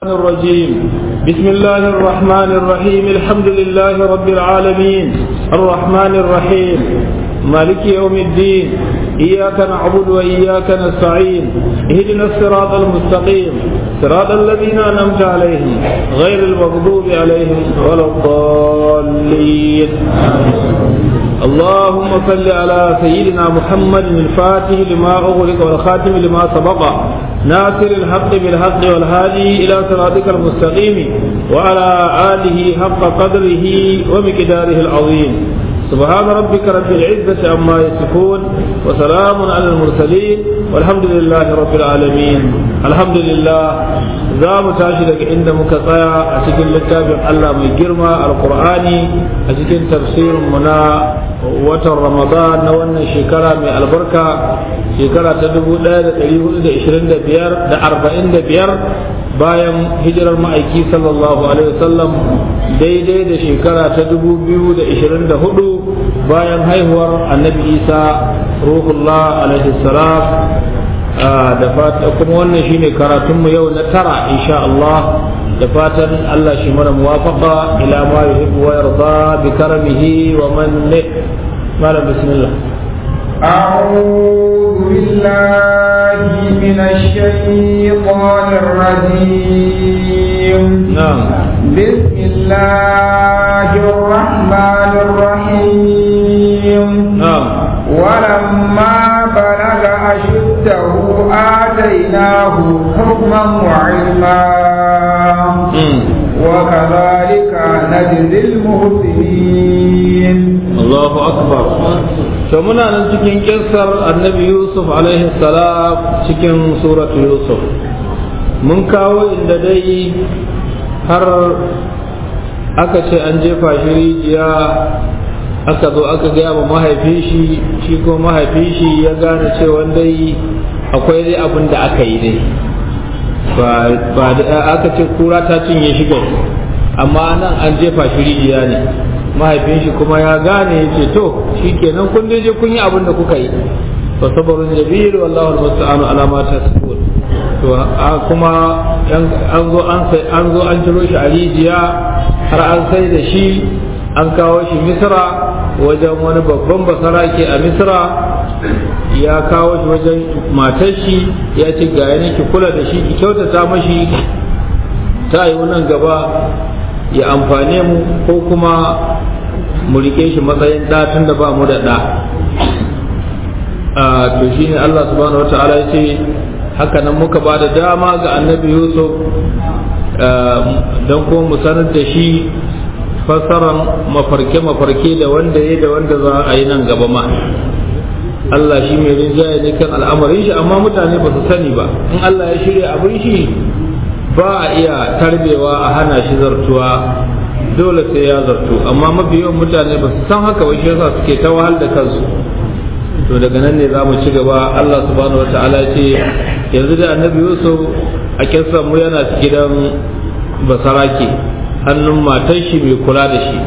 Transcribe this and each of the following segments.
الرجيم بسم الله الرحمن الرحيم الحمد لله رب العالمين الرحمن الرحيم مالك يوم الدين إياك نعبد وإياك نستعين اهدنا الصراط المستقيم صراط الذين أنعمت عليهم غير المغضوب عليهم ولا الضالين اللهم صل على سيدنا محمد الفاتح لما أغلق والخاتم لما سبق ناصر الحق بالحق والهادي إلى صراطك المستقيم وعلى آله حق قدره ومقداره العظيم سبحان ربك رب العزة عما يصفون وسلام على المرسلين والحمد لله رب العالمين الحمد لله za mu tashi daga inda muka tsaya a cikin littafin Allah mai girma alkur'ani a cikin tafsirin mu na watan ramadan na wannan shekara mai albarka shekara ta 1425 da 45 bayan hijirar ma'aiki sallallahu alaihi wasallam daidai da shekara ta 2024 bayan haihuwar annabi isa ruhullah alaihi salam da fata kuma wannan shine karatunmu yau na tara insha Allah da fatan Allah shi mana muwafaqa ila ma yuhibbu wa yarda bi karamihi wa manni malam bismillah أعوذ بالله من الشيطان الرجيم نعم بسم الله الرحمن الرحيم نعم ولما بلغ أشده آتيناه حكما وعلما وكذلك نجزي المحسنين Allahu akbar to muna nan cikin kissar annabi Yusuf alaihi salam cikin suratu Yusuf mun kawo inda dai har aka ce an jefa shi rijiya aka zo aka gaya wa mahaifin shi shi ko mahaifin shi ya gane cewa dai akwai dai abin da aka yi dai ba da aka ce kura ta cinye shi gari amma nan an jefa shi rijiya ne mahaifin shi kuma ya gane ya ce to shi kenan kun dai je kun yi abin da kuka yi fa sabarun jabil wallahu almusta'anu ala ma tasbun to kuma an zo an sai an zo an ciro shi a rijiya har an sai da shi an kawo shi misra wajen wani babban basarake a misra ya kawo shi wajen matar shi ya ce ga yana ki kula da shi ki kyautata mashi ta yi nan gaba ya amfane mu ko kuma mu rike shi matsayin ɗa tun da ba mu da ɗa to shi ne Allah subhanahu wa ta'ala ya ce haka nan muka ba da dama ga annabi yusuf don kuma mu sanar da shi fassaran mafarke-mafarke da wanda ya da wanda za a yi nan gaba ma Allah shi mai rinjaye ne kan al'amarin shi amma mutane ba su sani ba in Allah ya shirya abin shi ba a iya tarbewa a hana shi zartuwa dole sai ya zartu amma mafi yawan mutane ba su san haka ba shi yasa suke ta wahal da kansu to daga nan ne za mu ci gaba Allah subhanahu wataala ce yanzu da annabi Yusuf a kinsan mu yana gidan basarake hannun matar shi mai kula da shi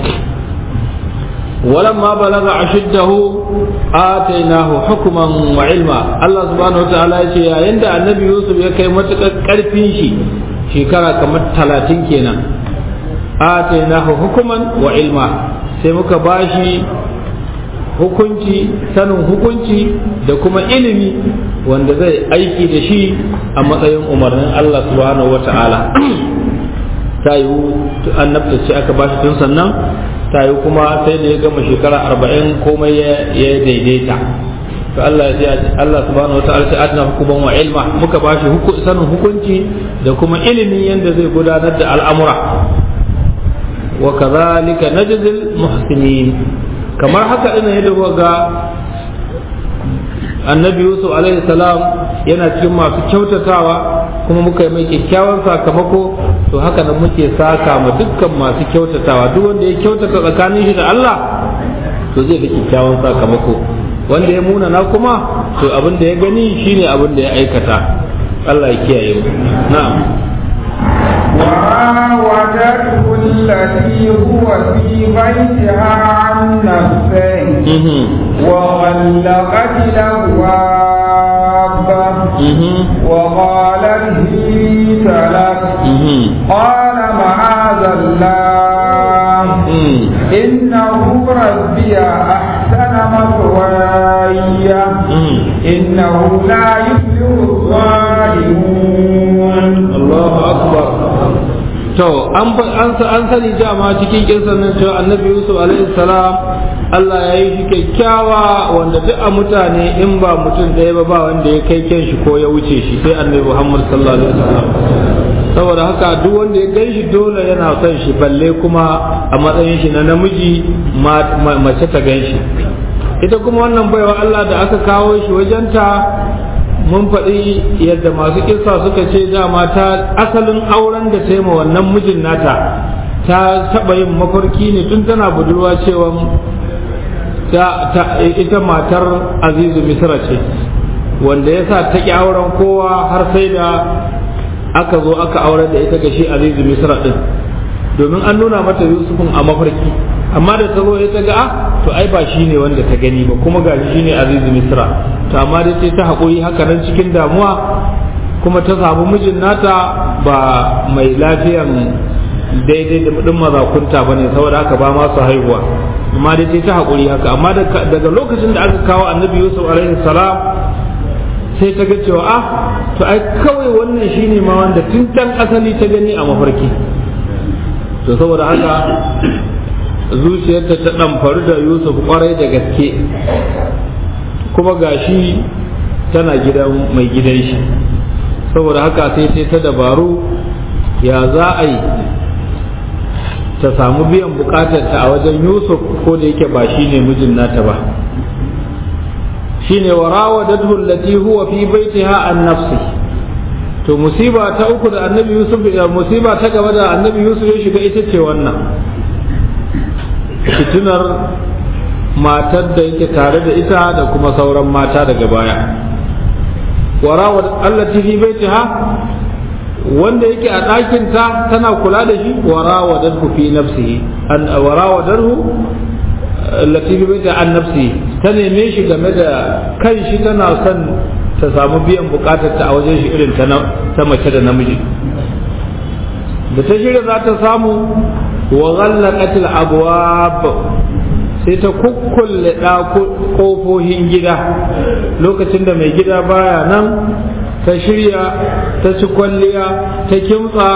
ولما بلغ أشده آتيناه حكما وعلما الله سبحانه وتعالى يقول عند النبي يوسف يكي متك كرفين شي شكرا كما تلاتين كينا آتيناه حكما وعلما سيمك باشي hukunci sanin hukunci da kuma ilimi wanda zai aiki da shi a matsayin umarnin Allah subhanahu wa ta'ala ta yiwu annabta ce aka bashi tun sannan ta yi kuma sai da ya gama shekara arba'in komai ya daidaita to Allah ya Allah subhanahu wataala sai adna hukuman wa ilma muka bashi sanin hukunci da kuma ilimin yadda zai gudanar da al'amura wa kadhalika najzil muhsinin kamar haka ina yadda ga annabi yusuf alaihi salam yana cikin masu kyautatawa kuma muka yi mai kyakkyawan sakamako to haka nan muke saka ma dukkan masu kyautatawa duk wanda ya kyautata tsakanin shi da Allah to zai ga kyakkyawan sakamako wanda ya munana kuma to abin da ya gani shine abin da ya aikata Allah ya kiyaye mu na'am وراودته التي هو في بيتها عن نفسه وغلقت الأبواب وقالت هيت لك قال معاذ الله إنه ربي أحسن مثواي إنه لا يفلح الظالمون الله أكبر to an an sani dama cikin kisan nan cewa annabi yusuf alaihi salam Allah ya yi shi kyakkyawa wanda duk a mutane in ba mutum ɗaya ba ba wanda ya kai kyan shi ko ya wuce shi sai annabi muhammad sallallahu alaihi wasallam saboda haka duk wanda ya gan shi dole yana son shi balle kuma a matsayin shi na namiji mace ta gan shi ita kuma wannan baiwa Allah da aka kawo shi wajenta mun faɗi yadda masu kisa suka ce dama ta asalin auren da ta yi ma wannan mijin nata ta taɓa yin mafarki ne tun tana budurwa cewa ita matar azizu misra ce wanda ya sa ta ƙi auren kowa har sai da aka zo aka aurar da ita ga shi azizu misra ɗin domin an nuna mata yusufin a mafarki amma da ta zo ya ta ga to ai ba shi ne wanda ta gani ba kuma gashi shi ne azizu misra to amma dai sai ta haƙuri haka nan cikin damuwa kuma ta samu mijin nata ba mai lafiyan daidai da ɗin mazakunta ba ne saboda haka ba masu haihuwa amma dai sai ta haƙuri haka amma daga lokacin da aka kawo annabi yusuf alaihi salam sai ta ga cewa ah to ai kawai wannan shine ma wanda tun can asali ta gani a mafarki to saboda haka zuciyarta ta ɗamfaru da yusuf kwarai da gaske kuma gashi tana gidan mai gidan shi saboda haka sai sai ta dabaru ya za a yi ta samu biyan bukatarta a wajen yusuf ko da yake ba shi ne mijin nata ba shine wa rawadatu allati huwa fi baitiha an nafsi to musiba ta uku da annabi yusuf musiba ta gaba da annabi yusuf ya shiga ita ce wannan fitinar matar da yake tare da ita da kuma sauran mata daga baya warawar allati fi baitiha wanda yake a ɗakinta tana kula da shi warawadarhu fi nafsihi an warawadarhu allati fi baitiha an nafsihi ta neme shi game da kan shi tana son ta samu biyan bukatar ta a wajen shi irin ta mace da namiji da ta shirya za ta samu wa ghallaqat al-abwab sai ta kukkulle ƙofofin gida lokacin da mai gida baya nan ta shirya ta ci kwalliya ta kimtsa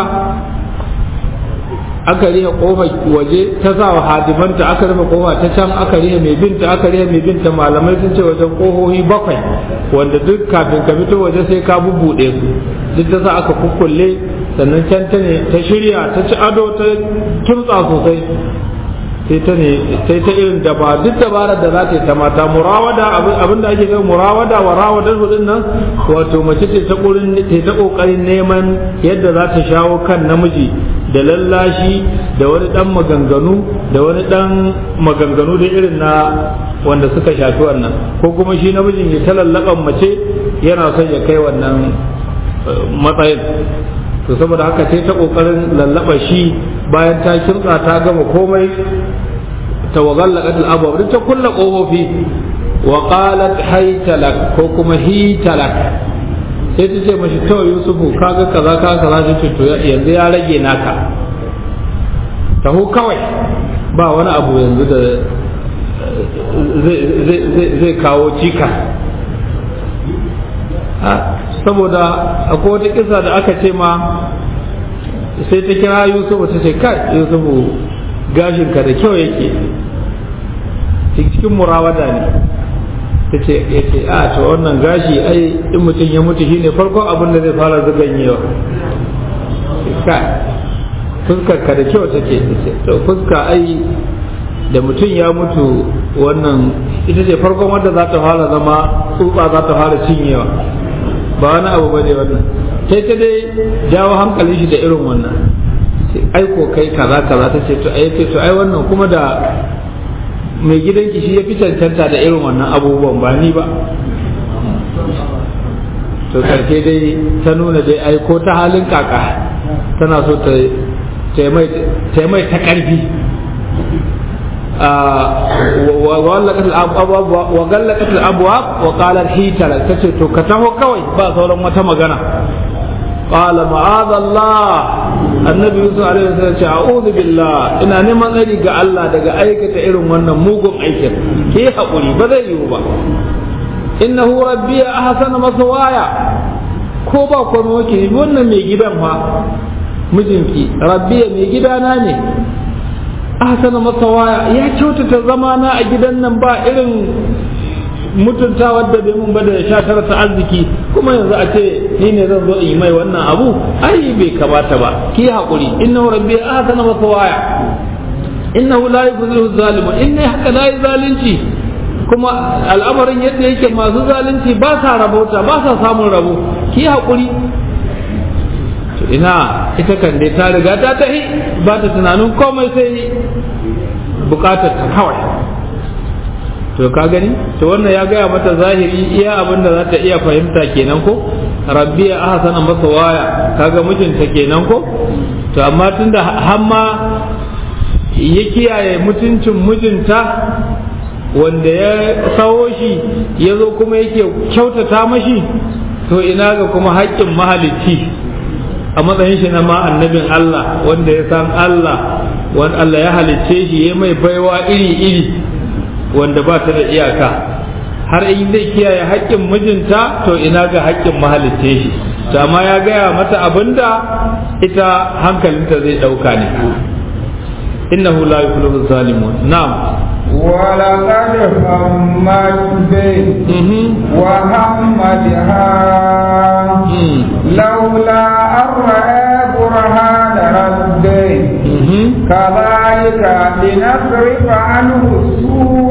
aka rihe kofar waje ta sa wa hadimanta aka rufe kofa ta can aka rihe mai binta aka rihe mai binta malamai sun ce wajen kohohi bakwai wanda duk kafin ka fito waje sai ka bubbuɗe su duk ta sa aka kukkulle sannan can ta ne ta shirya ta ci ado ta kimtsa sosai sai ta ne sai ta irin da ba duk dabarar da za ta yi ta mata murawada abin da ake kai murawada wa rawadar hudun nan wato mace ce ta kurin ta kokarin neman yadda za ta shawo kan namiji da lallashi da wani dan maganganu da wani dan maganganu da irin na wanda suka shafi wannan ko kuma shi namijin ya ta lallaban mace yana son ya kai wannan matsayin to saboda haka sai ta kokarin lallaba shi bayan ta kirtsa ta gama komai ta wagallaqat al-abwab duk ta kulla kofofi wa qalat haytalak ko kuma hitalak sai ta ce mashi to yusufu kaga kaza kaza kaza ta ce to yanzu ya rage naka taho kawai ba wani abu yanzu da zai kawo cika saboda akwai wata kisa da aka ce ma sai ta kira yusufu ta ce kai yusufu gashinka da kyau yake cikin murawada ne ta ce ya ce a ta wannan gashi ai in mutum ya mutu shine farkon abin da zai fara zaganyewa kai fuskar ka da kyau take to fuska ai da mutum ya mutu wannan ita ce farkon wanda za ta fara zama tsutsa za ta fara cinyewa ba wani abu bane wannan sai ta dai jawo hankalin shi da irin wannan ai ko kai kaza kaza ta ce to ai to ai wannan kuma da mai gidanki shi ya fi cancanta da irin wannan abubuwan ba ni ba to karshe dai ta nuna dai ai ko ta halin kaka tana so ta mai ta karfi وغلقت الابواب وقال الحيت تce to ka taho kawai ba sauran wata magana qala ma'adha Allah annabi Yusuf alaihi wasallam ce a'udhu billah ina neman tsari ga Allah daga aikata irin wannan mugun aikin ke hakuri ba zai yiwu ba innahu rabbi ahsana maswaya ko ba komai wake wannan mai gidan fa mijinki rabbi mai gidana ne ahsana masawaya ya kyautata zamana a gidan nan ba irin mutunta wadda bai mun ba da sha tara ta arziki kuma yanzu a ce ni ne zan zo in yi mai wannan abu ai bai kamata ba ki haƙuri innahu rabbi ahsana masawaya innahu la yuflihu zalimun inni haka la zalunci kuma al'amarin yadda yake masu zalunci ba sa rabauta ba sa samun rabo ki haƙuri ina ita kan dai ta riga ta tahi ba ta tunanin komai sai bukatar ta kawai to ka gani to wannan ya gaya mata zahiri iya abin da za ta iya fahimta kenan ko rabbi ya ahsana masa waya kaga mijinta kenan ko to amma tunda hamma ya kiyaye mutuncin mijinta wanda ya sawo shi ya zo kuma yake kyautata mashi to ina ga kuma haƙƙin mahalicci a matsayin shi na ma annabin Allah wanda ya san Allah wanda Allah ya halicce shi ya mai baiwa iri-iri wanda ba ta da iyaka har in zai kiyaye haƙƙin mijinta to ina ga haƙƙin mahalicce shi to amma ya gaya mata abinda ita hankalinta zai ɗauka ne innahu la yuflihu zalimun na'am ولقد همت به وهم بها لولا أن رأى برهان ربه كذلك لنصرف عنه السوء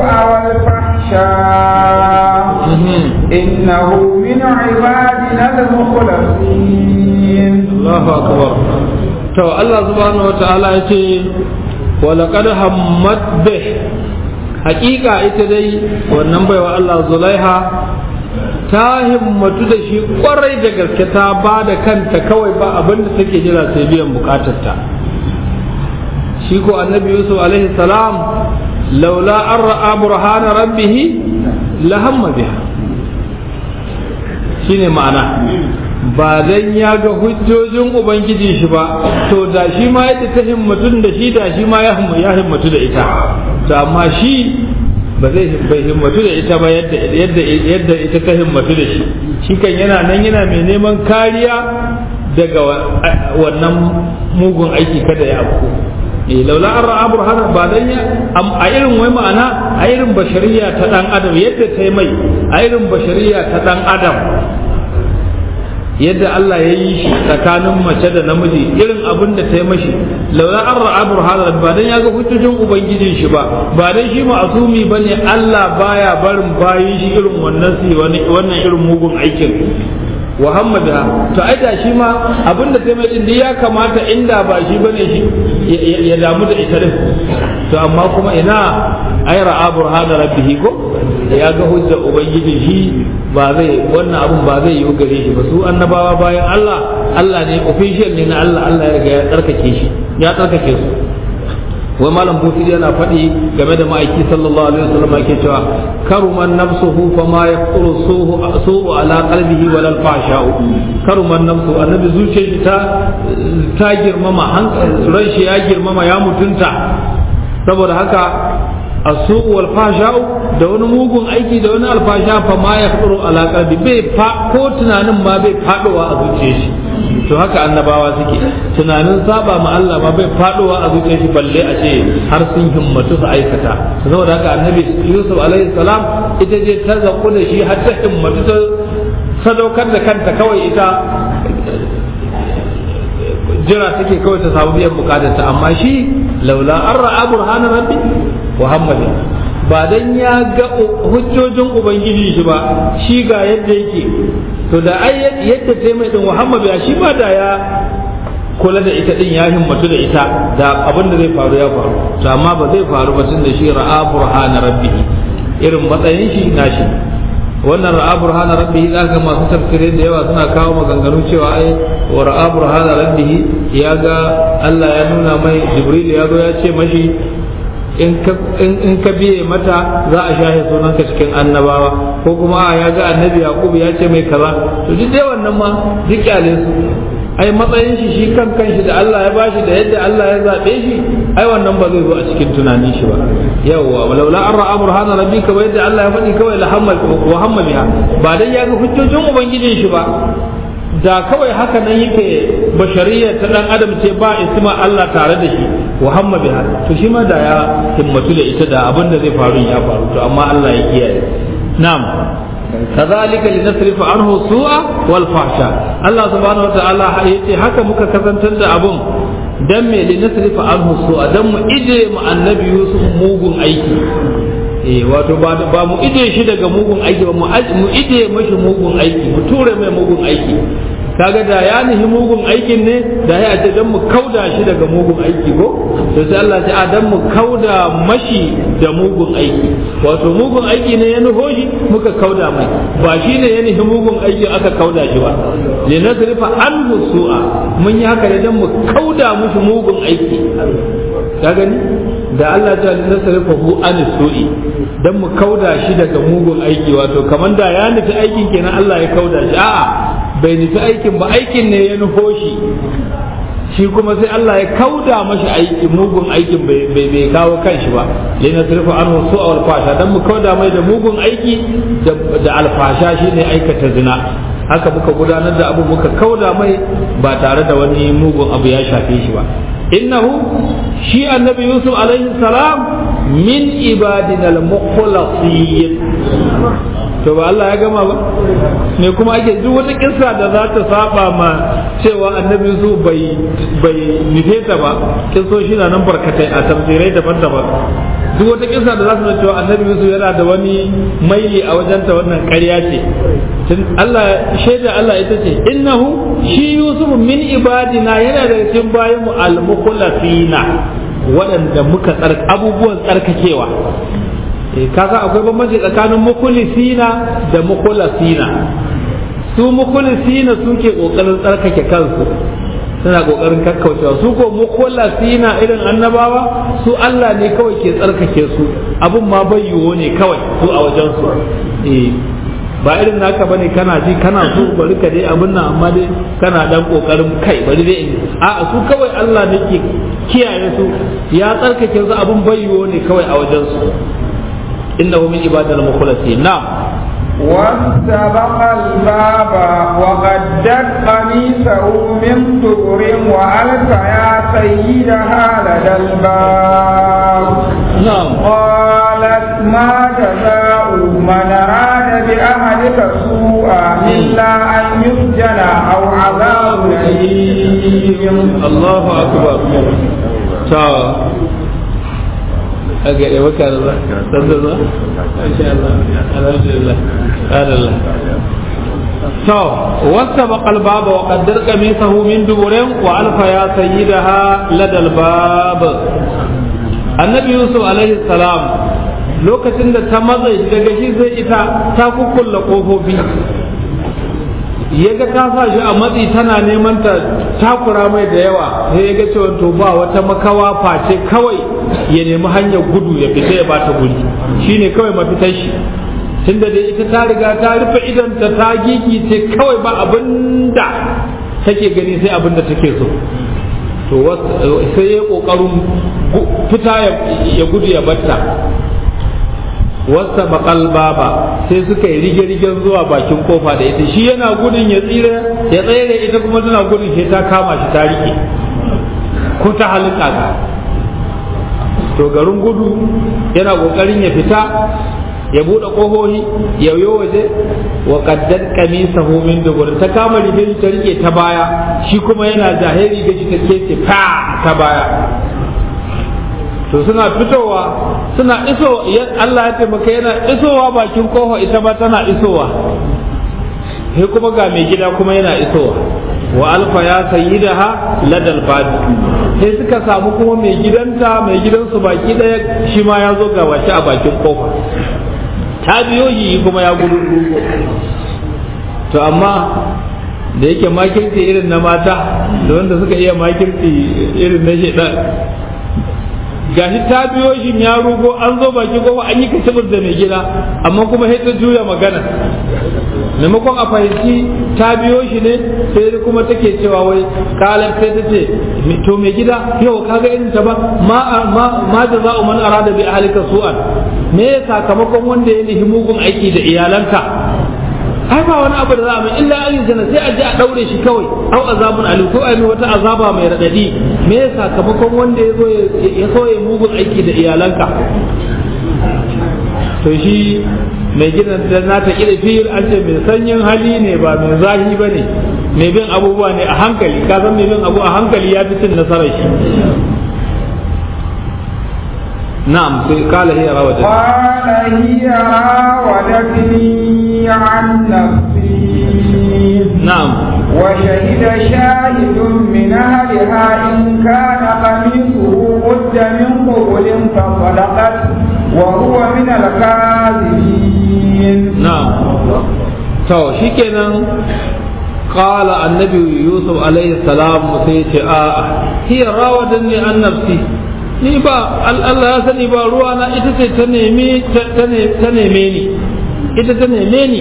والفحشاء إنه من عبادنا المخلصين الله أكبر تو الله سبحانه وتعالى يقول ولقد همت به hakika ita dai wannan baiwa Allah zulaiha ta himmatu da shi kwarai da gaske ta ba da kanta kawai ba abin da take jira sai biyan bukatarta shi ko annabi yusuf alaihi salam laula an ra'a burhana rabbih la hamma biha shine ma'ana ba dan ya ga hujjojin ubangiji shi ba to da shi ma yadda ta himmatu da shi da shi ma ya himmatu da ita to amma shi ba zai bai himmatu da ita ba yadda yadda yadda ita ta himmatu da shi shi kan yana nan yana mai neman kariya daga wannan mugun aiki kada ya afko eh laula an ra'a burhana ba dan ya a irin wai ma'ana a irin bashariya ta dan adam yadda ta yi mai a irin bashariya ta dan adam yadda Allah ya yi shi tsakanin mace da namiji irin abin da ta yi mashi laula an ra'a burhana ba dan ya ga hujjojin ubangijin shi ba ba dan shi ma'asumi bane Allah baya barin bayin shi irin wannan su wannan irin mugun aikin wa hammada to ai da shi ma abin da ta mai din ya kamata inda ba shi bane shi ya damu da ita din to amma kuma ina ai ra'a burhana rabbihi ko ya ga hujjar ubangiji shi ba zai wannan abun ba zai yi gare shi ba su annabawa bayan Allah Allah ne official ne na Allah Allah ya riga ya tsarkake shi ya tsarkake su wai malam bufidi yana faɗi game da ma'aiki sallallahu alaihi wasallam yake cewa karuman nafsuhu fa ma yaqulu suhu su'u ala qalbihi wa lal fasha'u karuman nafsu annabi zuciyar shi ta ta girmama ran shi ya girmama ya mutunta saboda haka asu'u wal fasha'u da wani mugun aiki da wani alfasha fa ma yaqulu ala qalbi bai fa ko tunanin ma bai fadowa a zuciyar shi to haka annabawa suke tunanin saba ma Allah ma bai fadowa a zuciyar shi balle a ce har sun himmatu su aikata saboda haka annabi Yusuf alaihi salam ita je ta zaku da shi har ta himmatu ta sadaukar da kanta kawai ita jira take kawai ta samu biyan bukatarta amma shi laula an ra'a burhanan rabbi muhammad ba dan ya ga hujjojin ubangiji shi ba shi ga yadda yake to da ai yadda ta mai din muhammad ya shi ba da ya kula da ita din ya himmatu da ita da abin da zai faru ya faru to amma ba zai faru ba tun da shi ra'a burhana rabbi irin matsayin shi nashi wannan ra'a burhana rabbihi zaka masu tafsirai da yawa suna kawo maganganu cewa ai wa ra'a burhana rabbihi ya ga Allah ya nuna mai Jibril ya zo ya ce mashi in ka biye mata za a shahe sunanka cikin annabawa ko kuma a ya ga annabi yaqub ya ce mai kaza to duk dai wannan ma duk kyale su ai matsayin shi shi kan kanshi da Allah ya bashi da yadda Allah ya zabe shi ai wannan ba zai zo a cikin tunanin shi ba yawwa walaula an ra'a burhana rabbika wa yadda Allah ya faɗi kawai la hamma wa hamma biha ba dan ya ga hujjojin ubangijin shi ba da kawai haka nan yake bashariyar ta dan adam ce ba isma Allah tare da shi wa hamma biha to shi ma da ya himmatu da ita da abin da zai faru ya faru to amma Allah ya kiyaye na'am كذلك لنصرف عنه السوء والفحشاء الله سبحانه وتعالى yace haka muka kasantar da abun dan me linasrifa anhu su'a dan mu ije mu annabi Yusuf mugun aiki eh wato ba ba mu ije shi daga mugun aiki ba mu ije mashi mugun aiki mu ture mai mugun aiki kaga da ya nihi mugun aikin ne da ya ce dan mu kauda shi daga mugun aiki ko to sai Allah ce a dan mu kauda mashi da mugun aiki wato mugun aiki ne ya nufo shi muka kauda mai ba shi ne ya nihi mugun aiki aka kauda shi ba li nasrifa anhu su'a mun yi haka ne dan mu kauda mushi mugun aiki ka gani da Allah ta nasrifa hu an su'i dan mu kauda shi daga mugun aiki wato kaman da ya nufi aikin kenan Allah ya kauda shi a'a bai nufi aikin ba aikin ne ya nufo shi shi kuma sai Allah ya kauda mashi aiki mugun aikin bai kawo kanshi ba lai na turfa an wasu a alfasha dan mu kauda mai da mugun aiki da alfasha shine aikata zina haka muka gudanar da abu muka kauda mai ba tare da wani mugun abu ya shafe shi ba innahu shi annabi yusuf alaihi salam min ibadina al-mukhlasin to ba Allah ya gama ba me kuma ake duk wata kissa da za ta saba ma cewa annabi su bai bai nufe ta ba kissoshi na nan barkatai a tafsirai daban-daban duk wata kissa da za su cewa annabi su yana da wani maili a wajenta wannan ƙarya ce tun Allah shaida Allah ita ce innahu shi yusuf min ibadina yana da cikin bayan mu al-mukhlasina waɗanda muka tsark abubuwan tsarkakewa kaga akwai bambanci tsakanin mukulisina da mukulasina su mukulisina suke kokarin tsarkake kansu suna kokarin kakkaucewa su ko mukulasina irin annabawa su Allah ne kawai ke tsarkake su abun ma bayyuwo ne kawai su a wajen su ba irin naka bane kana ji kana so bari ka dai abin nan amma dai kana dan kokarin kai bari dai a su kawai Allah ne ke kiyaye su ya tsarkake su abun bayyuwo ne kawai a wajen su إنه من عبادنا المخلصين نعم واستبق الباب وقدت قميصه من دبر وألف يا سيدها لدى الباب نعم قالت ما جزاء من أراد بأهلك سوءا إلا أن يسجن أو عذاب أليم الله أكبر تعال أجل وكان الله صدق الله إن شاء الله الحمد لله قال الله تو واستبق الباب وقدر قميصه من دبر وألف يا سيدها لدى الباب النبي يوسف عليه السلام lokacin da ta maza daga shi sai ita ta kukkulla kofofi ya ga ta sa shi a matsi tana neman ta takura mai da yawa sai ya ga cewa to ba wata makawa face kawai ya nemi hanyar gudu ya fita ya bata guri shine kawai mafitar shi tunda da ita ta riga ta rufe idanta ta gigi ce kawai ba abinda take gani sai abinda take so to sai ya kokarin fita ya gudu ya batta wasta bakal baba sai suka yi rige-rigen zuwa bakin kofa da ita shi yana gudun ya tsira ya tsere ita kuma tana gudun sai ta kama shi ta rike ko ta halitta ka to garin gudu yana kokarin ya fita ya bude kohohi ya yo waje wa qaddad qamisahu min dubur ta kama ribe ta rike ta baya shi kuma yana zahiri ga shi ta kece fa ta baya to suna fitowa suna iso Allah ya taimaka yana isowa bakin kofa ita ba tana isowa sai kuma ga mai gida kuma yana isowa wa alfa ya sayyidaha ladal badi sai suka samu kuma mai gidanta mai gidansu baki daya shi ma ya zo ga wace a bakin kofa ta biyo yi kuma ya gudu to amma da yake makirci irin na mata da wanda suka iya makirci irin na shedan gashi ta biyo shi ya rugo an zo baki kofa an yi kacibir da mai gida amma kuma sai ta juya magana maimakon a fahimci ta biyo shi ne sai kuma take cewa wai kalan sai ta ce to mai gida yau kaga irin ta ba ma ma ma jaza'u man arada bi ahlika su'an me sakamakon wanda ya nihi mugun aiki da iyalanka ai ba wani abu da za a mai illa an jana sai a je a daure shi kawai au azabun alim ko ai wata azaba mai radadi me ya sakamakon wanda ya zo ya so ya mugun aiki da iyalanka to shi mai gidan da na ta kira fiyar an ce mai sanyin hali ne ba mai zahi ba ne mai bin abubuwa ne a hankali ka san mai bin abu a hankali ya fi cin nasarar shi na'am sai kala hiya rawadat قال هي راودتني عن نفسي na'am وشهد شاهد من أهلها إن كان قميصه قد من قبل فصدقت وهو من الكاذبين na'am to shikenan qala annabi yusuf alaihi salam sai ce a hiya rawadanni an nafsi ni ba Allah ya sani ba ruwa na ita ce ta neme ta neme ni ita ta neme ni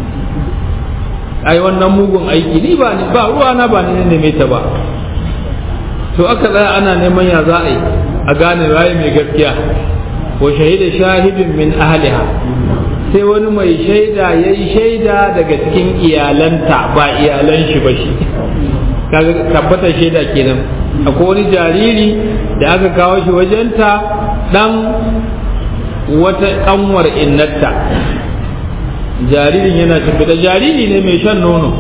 ai wannan mugun aiki ni ba ni ba ruwa na ba ni ne neme ta ba to aka tsaya ana neman ya za a yi a gane waye mai gaskiya wa shahida shahidin min ahliha sai wani mai shaida ya yi shaida daga cikin iyalanta ba iyalan shi ba shi kaga tabbatar shaida kenan akwai wani jariri da aka kawo shi wajenta dan wata kanwar innarta jaririn yana tafi jariri ne mai shan nono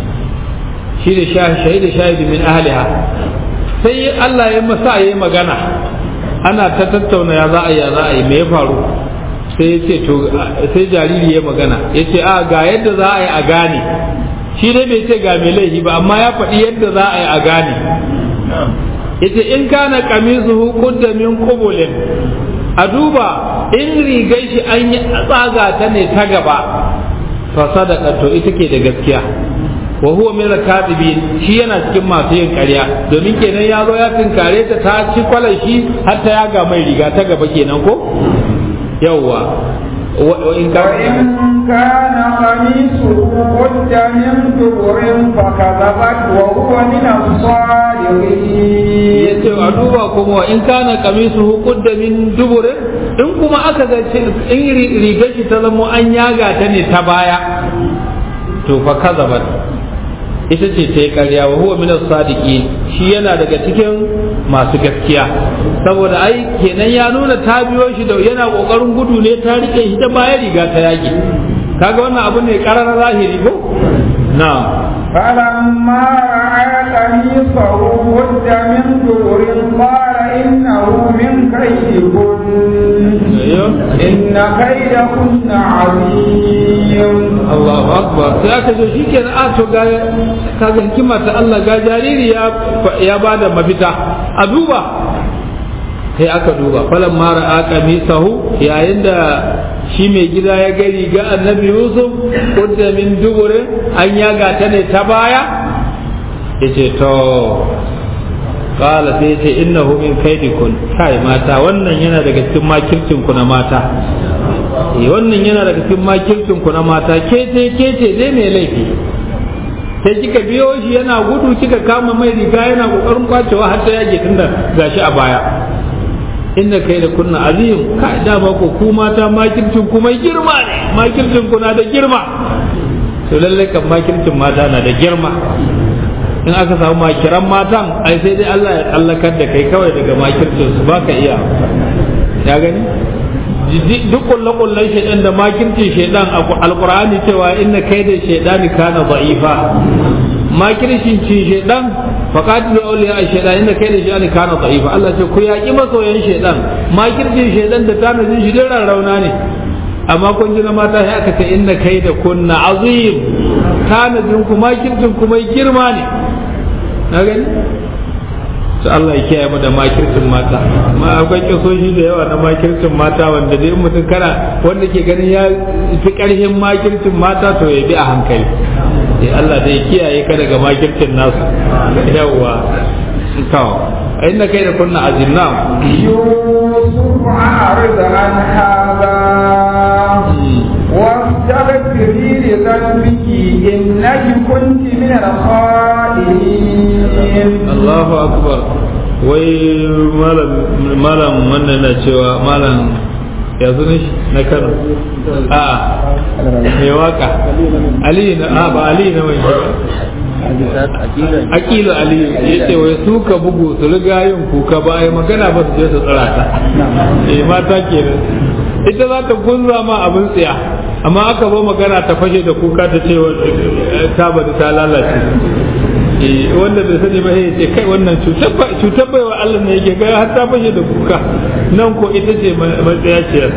shi da shaida shahidi min ahliha sai Allah ya masa yayi magana ana ta tattauna ya za a yi ya za a yi me ya faru sai ce to sai jariri ya magana ya ce a ga yadda za a yi a gane shi dai bai ce ga mai laifi ba amma ya faɗi yadda za a yi a gane ya ce in kana kamisu qudda min qubulin a duba in rigar shi an yi tsaga ta ne ta gaba fa sadaka to ita ke da gaskiya wa huwa min al-kadibin shi yana cikin masu yin ƙarya domin kenan ya zo ya tinkare ta ta ci kwalan shi har ta yaga mai riga ta gaba kenan ko yawwa وإن كان قميصه قد من دبر فكذبت وهو من الصادقين yace a duba kuma wa in kana qamisuhu qudda min duburin in kuma aka ga in rigar shi ta zamo an yaga ta ne ta baya to fa kazabat ita ce ta yi karya wa huwa min sadiki shi yana daga cikin masu gaskiya saboda ai kenan ya nuna ta biyo shi da yana kokarin gudu ne ta rike shi ta baya riga ta yaki kaga wannan abu ne karar zahiri ko na'am فلما رأى قميصه قد من دبر قال إنه من كيدكن إن كيدكن عظيم Allahu akbar sai aka zo shi kenan a to ga kaga hikima ta Allah ga jariri ya ya bada mafita a duba sai aka duba falan mara aka misahu yayin da shi mai gida ya ga riga annabi Yusuf kudda min dubure an yaga ta ne ta baya yace to qala sai ce innahu min kaidikun kai mata wannan yana daga cikin makircin ku na mata eh wannan yana daga cikin makircin ku na mata kece kece dai mai laifi sai kika biyo shi yana gudu kika kama mai riga yana kokarin kwacewa har ta yage tunda gashi a baya inda kai da kunna azim ka da ba ku ku mata makircin ku mai girma ne makircin ku na da girma to lalle kan makircin mata na da girma in aka samu makiran matan ai sai dai Allah ya tsallakar da kai kawai daga makircin su baka iya ya gani duk kulle-kullen shaidan da makircin shaidan a alkur'ani cewa inna kai da shaidani kana za'ifa makircin ci shaidan faqatilu awliya shaidan inna kai da shaidani kana za'ifa Allah ce ku yaki masoyan shaidan makircin shaidan da tanadin shi dai rauna ne amma kun ji na mata sai aka ce inna kai da kunna azim tanadin ku makircin ku mai girma ne na gani to Allah ya kiyaye mu da makircin mata amma akwai kisoshi da yawa na makircin mata wanda dai mutum kana wanda ke ganin ya fi karhin makircin mata to ya bi a hankali eh Allah da ya kiyaye ka daga makircin nasu yawa to inna kai da kunna azim na فأعرض عن هذا واستغفري لذنبك إنك كنت من الخائنين Allahu akbar wai malam malam wannan na cewa malam ya zo shi na Kano a mai waka Ali na a ba Ali na mai Akilu Ali ya ce wai su ka bugu su riga yin kuka ba ai magana ba su je su tsara ta eh mata kenan ita za ta gunza ma abin tsiya amma aka zo magana ta fashe da kuka ta ce ta bada ta lalace wanda bai sani ba ya ce kai wannan cutar baiwa Allah ne yake gaya har ta fashe da kuka nan ko ita ce matsayaciyar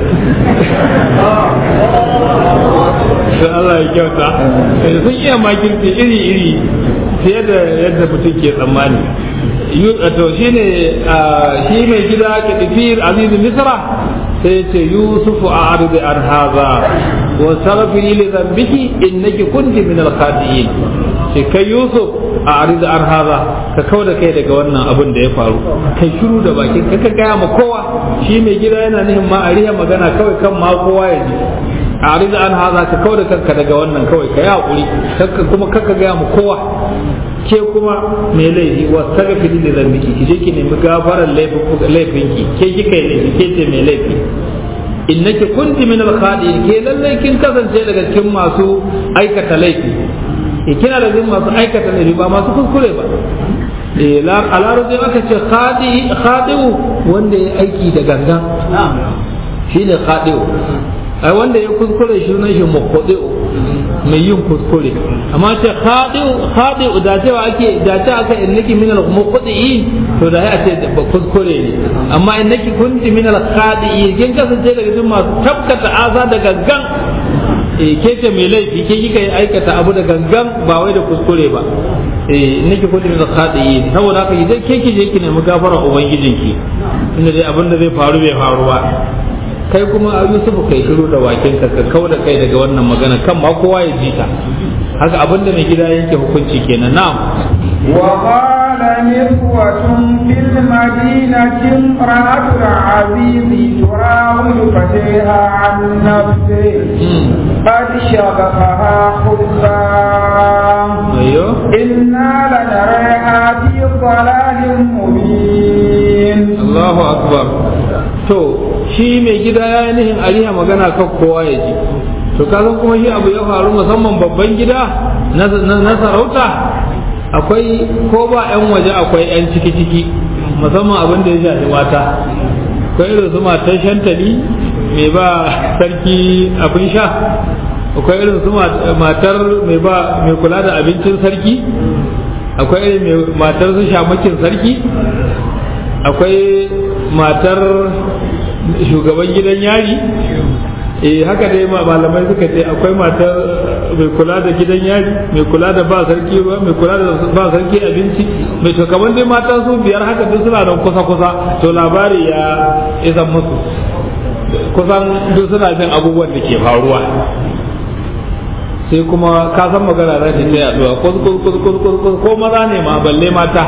sai Allah ya kyauta sun iya makirci iri-iri fiye da yadda mutum ke tsammani to shi ne shi mai gida ke tafiyar azizu misra sai ce yusufu a arzi an haza wa sarrafi li zambiki innaki kunti min al-khati'in sai kai yusuf a arzi an haza ka kau da kai daga wannan abin da ya faru kai shiru da bakin ka gaya ma kowa shi mai gida yana nihin ma a riya magana kawai kan ma kowa ya ji a arzi an haza ka kau da kanka daga wannan kawai ka yi hakuri kuma kakka gaya ma kowa ke kuma mai laifi wa sarrafi da zambiki ki je ki nemi gafarar laifinki ke kika yi laifi ke ce mai laifi innaki kunti min al-khadi'in ke lallai kin kasance daga cikin masu aikata laifi e kina da cikin masu aikata laifi ba masu kuskure ba e a larabci aka ce khadi'u wanda ya aiki da gangan shine khadi'u ai wanda ya kuskure shi sunan shi muqaddi'u mai yin kuskure amma ce khadi'u khadi'u da cewa ake da ce aka innaki min al-muqaddi'in to da ya ce kuskure ne amma innaki kunti min al-khadi'in kin kasance daga cikin masu tabkata aza da gangan eh ke ce mai laifi ke kika yi aikata abu da gangan ba wai da kuskure ba eh innaki kunti min al-khadi'in saboda haka idan ke ki je ki nemi gafara ubangijinki tunda dai abin da zai faru bai faru ba kai kuma a Yusuf kai shiru da wakin ka ka kauda kai daga wannan magana kan ma kowa ya ji ta haka abinda mai gida yanke hukunci kenan na'am wa qala niswatun fil madinati imra'atu al-aziz turawidu fatiha an nafsi qad shaghafaha khubza ayyo inna lanaraha fi dhalalin mubin Allahu akbar to shi mai gida ya yi nihin ariha magana kan kowa ya ji to kasan kuma shi abu ya faru musamman babban gida na sarauta akwai ko ba 'yan waje akwai 'yan ciki-ciki musamman abin da ya shafi mata akwai irin su matar shantali mai ba sarki abin sha akwai irin su matar mai ba mai kula da abincin sarki akwai irin matar su shamakin sarki akwai matar shugaban gidan yari eh haka dai malamai suka ce akwai matar mai kula da gidan yari mai kula da ba sarki ruwa mai kula da ba sarki abinci mai to kamar dai mata su biyar haka duk suna da kusa kusa to labari ya isan musu kusan duk suna jin abubuwan da ke faruwa sai kuma ka san magana za ta yaduwa ko maza ne ma balle mata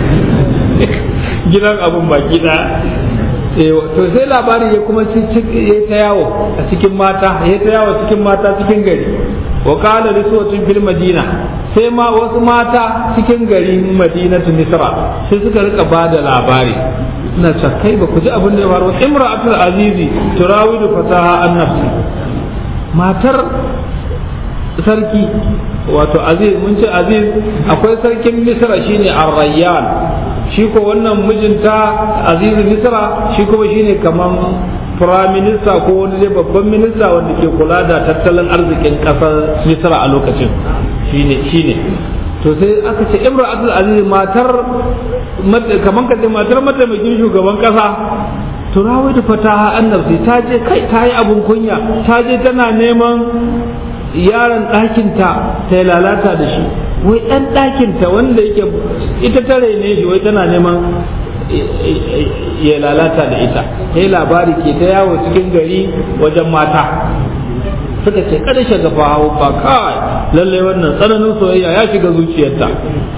gidan abun baki ɗaya to sai labari ya kuma ya ta yawo a cikin mata ya ta yawo cikin mata cikin gari wa qala riswatun fil madina sai ma wasu mata cikin gari madinatu misra sai suka rika bada labari suna cewa kai ba ku ji abin da ya faru imra'atul azizi turawidu fataha an nafsi matar sarki wato aziz mun ce aziz akwai sarkin misra shine ar-rayyan shi ko wannan mijinta azizu misra shi kuma shine kaman prime minister ko wani dai babban minista wanda ke kula da tattalin arzikin kasar misra a lokacin shine shine to sai aka ce imra abdul aziz matar kaman ka ce matar mataimakin shugaban kasa turawai da fataha annabci ta je kai ta yi abun kunya ta je tana neman yaron ɗakinta ta yi lalata da shi wai ɗan ɗakinta wanda yake ita ta raine shi wai tana neman ya lalata da ita sai labari ke ta yawo cikin gari wajen mata suka ce kada shagafa hau ba kawai lalle wannan tsananin soyayya ya shiga zuciyarta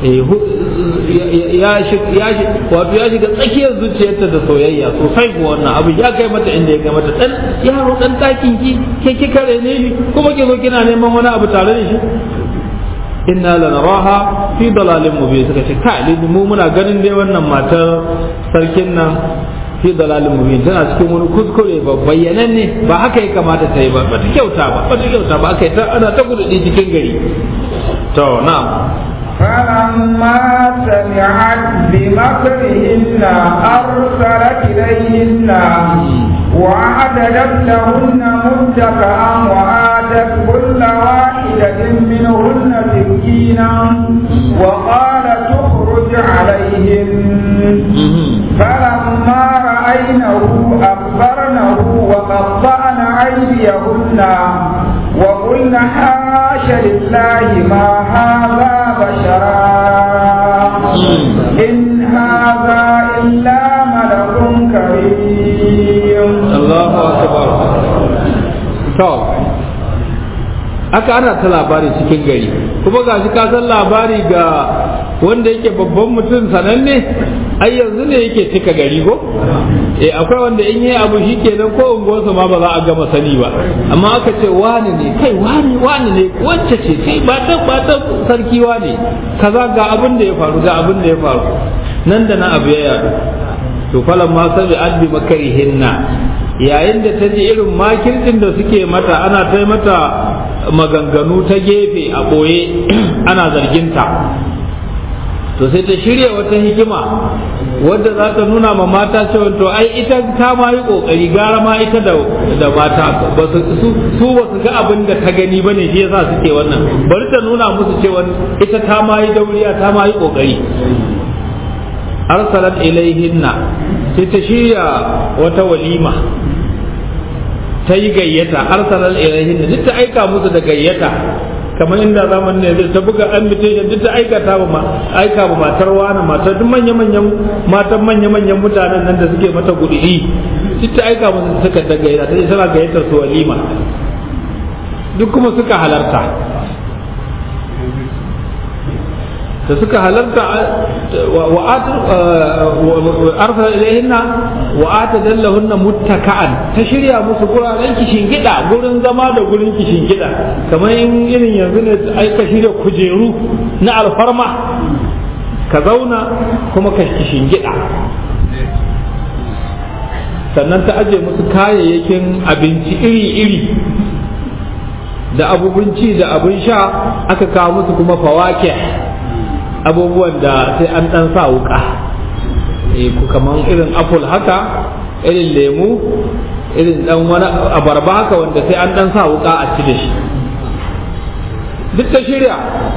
ya wato ya shiga tsakiyar zuciyarta da soyayya sosai ko wannan abu ya kai mata inda ya kai mata dan yaro dan takin ki ke ki kare ne ni kuma ki zo kina neman wani abu tare da shi inna lanaraha fi dalalin mubin suka ce kai mu muna ganin dai wannan matar sarkin nan fi dalalin mubin tana cikin wani kuskure ba bayyanan ne ba haka ya kamata ta yi ba ba ta kyauta ba ba ta kyauta ba aka yi ta ana ta gudu cikin gari to na'am فلما سمعت بمكرهن أرسلت إليهن وأعددت لهن متكئا وآتت كل واحدة منهن سكينا وقالت اخرج عليهن فلما رأينه أخبرنه وقطعن أيديهن وقلن حاش لله ما هذا بشرا إن هذا إلا ملك كريم الله أكبر طب aka ana ta labari cikin gari kuma ga shi ka san labari ga wanda yake babban mutum sananne ai yanzu ne yake cika gari ko eh akwai wanda in yi abu shi kenan ko unguwarsa ma ba za a gama sani ba amma aka ce wani ne kai wani wani ne wacce ce kai ba ta ba ta sarki wani kaza ga abin da ya faru ga abin da ya faru nan da na abu ya yadu to falan ma sabi adbi makarihinna yayin da ta ji irin makircin da suke mata ana ta mata maganganu ta gefe a ɓoye ana zarginta to sai ta shirya wata hikima wadda za ta nuna ma mata cewa to ai ita ta ma yi kokari gara ma ita da da mata ba su su ba su ga abin da ta gani bane shi yasa suke wannan bari ta nuna musu cewa ita ta ma yi dauriya ta ma yi kokari arsalat ilaihinna sai ta shirya wata walima ta yi gayyata arsalat ilaihinna duk ta aika musu da gayyata kamar inda zaman ne zai ta buga invitation duk ta aikata ba aika ba matar wani matar duk manya manyan matan manya manyan mutanen nan da suke mata gudiri duk ta aika musu suka ta gayyata ta tana gayyatar su walima duk kuma suka halarta da suka halarta wa arsala ilaihinna wa atadallahunna muttaka'an ta shirya musu guraren kishin gida gurin zama da gurin kishin gida kamar in irin yanzu ne ai ka shirya kujeru na alfarma ka zauna kuma ka kishin gida sannan ta aje musu kayayyakin abinci iri-iri da abubunci da abin sha aka kawo musu kuma fawake abubuwan da sai an dan sa wuka ku kaman irin apple haka irin lemu irin dan wani abarba haka wanda sai an dan sa wuka a ci da shi duk ta shirya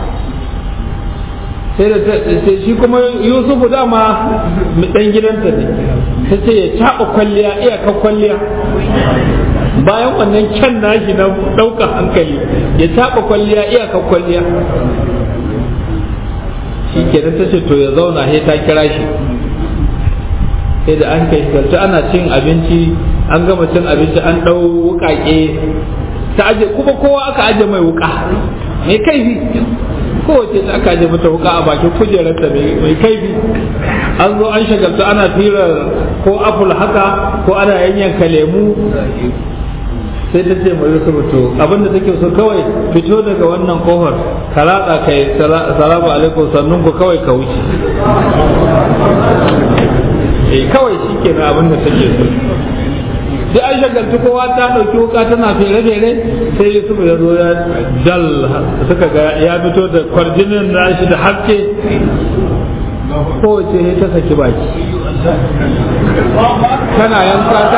sai da sai shi kuma yusufu dama dan gidanta ne ta ce ya caɓa kwalliya iyaka kwalliya bayan wannan kyan nashi na ɗaukar hankali ya caɓa kwalliya iyaka kwalliya shi kenan ta ce to ya zauna sai ta kira shi sai da an kai shi ana cin abinci an gama cin abinci an ɗau wuƙaƙe ta aje kuma kowa aka aje mai wuƙa mai kaifi kowace ta aka aje mata wuƙa a bakin kujerarta mai kaifi an zo an shagalta ana fira ko apple haka ko ana yanyanka lemu sai ta ce mai yusuf to abinda take so kawai fito daga wannan kofar ka ratsa kai salamu alaikum sannun ku kawai ka wuce eh kawai shi ke na abinda take so sai an shagaltu kowa ta ɗauki wuka tana fere-fere sai yusuf ya zo ya dal suka ga ya fito da kwarjinin nashi da haske kowace ne ta saki baki tana yanka ta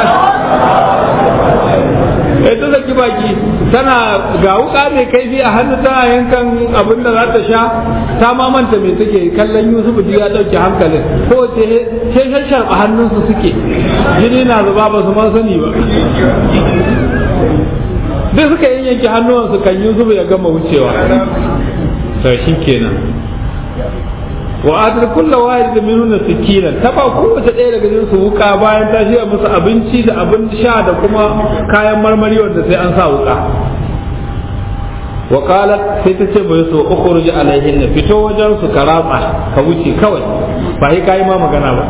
sai ta saki baki tana ga wuka mai kaifi a hannu tana yankan abin da za ta sha ta ma manta mai take kallon Yusuf duk ya dauke hankalin ko ce ce shashar a hannunsu suke jini na zuba ba su ma sani ba duk suka yanke hannuwansu kan Yusuf ya gama wucewa to shi kenan wa atar kulla wahid da minuna sikina ta ba kowace ɗaya daga cikin su wuka bayan ta shiga musu abinci da abin sha da kuma kayan marmari wanda sai an sa wuka wa qalat sai ta ce bai so ukhruj alaihin fito wajen su ka ratsa ka wuce kawai ba sai kai ma magana ba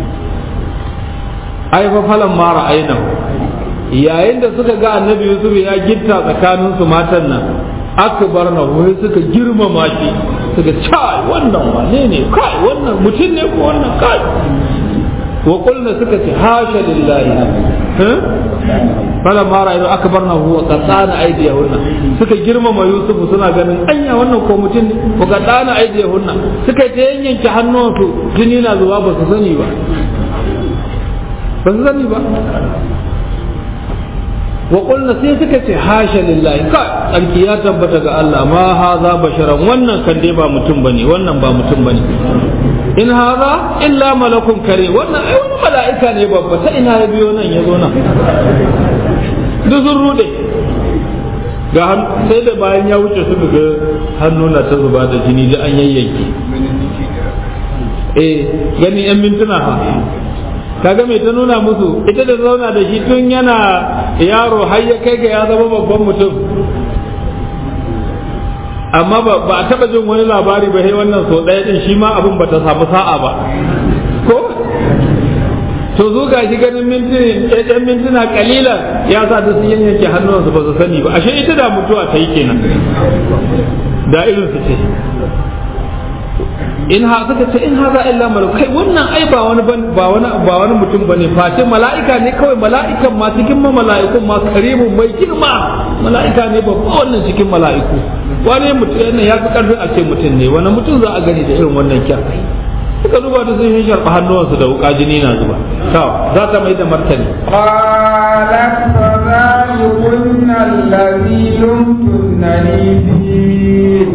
ai fa falan mara aina yayin da suka ga annabi yusuf ya gitta tsakanin su matan nan akbar na wai suka girmama shi suka kai wannan wane ne kai wannan mutum ne ko wannan kai wa qulna suka ce hasha lillahi fala mara ido akbarna huwa qatana aydiyahunna suka girmama yusuf suna ganin anya wannan ko mutum ne ko qatana aydiyahunna suka ta yanyanke hannuwansu jini na zuwa ba su sani ba ba su sani ba wa qulna sai suka ce hasha lillahi ka tsarki ya tabbata ga Allah ma haza basharan wannan kan dai ba mutum bane wannan ba mutum bane in haza illa malakun kare wannan ai wani mala'ika ne babba ta ina ya biyo nan ya zo nan duk sun rude ga sai da bayan ya wuce su ga hannu na ta zuba da jini da an yayyanke eh gani yan mintuna ha kaga mai ta nuna musu ita da zauna da shi tun yana yaro har ya kai ga ya zama babban mutum amma ba a taba jin wani labari ba sai wannan so ɗaya din shi ma abin ba ta samu sa'a ba ko to zo ga shi ganin mintuna ɗan mintuna kalilan ya sa ta sun yanke hannuwansu ba su sani ba ashe ita da mutuwa ta yi kenan da irin su ce in ha suka ce in haza illa malak kai wannan ai ba wani ba wani ba wani mutum bane face mala'ika ne kawai mala'ikan ma cikin ma mala'ikun ma karimun mai girma mala'ika ne babba wannan cikin mala'iku wani mutum ne ya fi karfin a ce mutum ne wani mutum za a gani da irin wannan kyan suka duba da sun yi sharɓa hannuwansu da wuƙa jini na zuba to za ta mai da martani قالت فذلكن الذي لمتنني فيه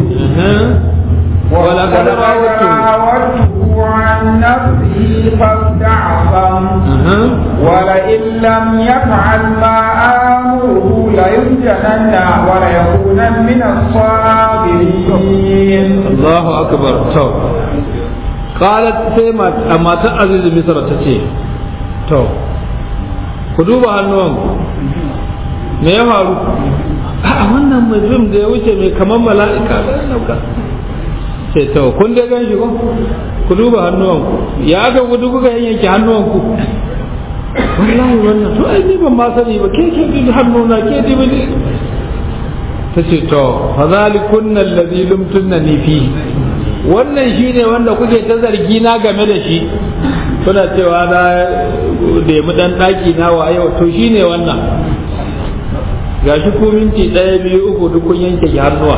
ولقد راودته راودته عن نفسه فاستعصم ولئن لم يفعل ما آمره ليسجنن وليكونن من الصاغرين الله أكبر تو قالت سيما أما تعزيز مصر تتي تو كدوبا هنوان me ya faru a wannan mutum da ya wuce mai kamar mala'ika da sai to kun dai gan shi ko ku duba hannuwanku ya ga gudu kuka yanke hannuwanku wallahi wannan to ai ni ban ma sani ba ke ke bi hannuna ke di bi ta ce to fa zalikunna alladhi lumtunni fi wannan shine wanda kuke ta zargi na game da shi kuna cewa na da mu dan daki na wa yau to shine wannan gashi ko minti ɗaya biyu uku duk kun yanke hannuwa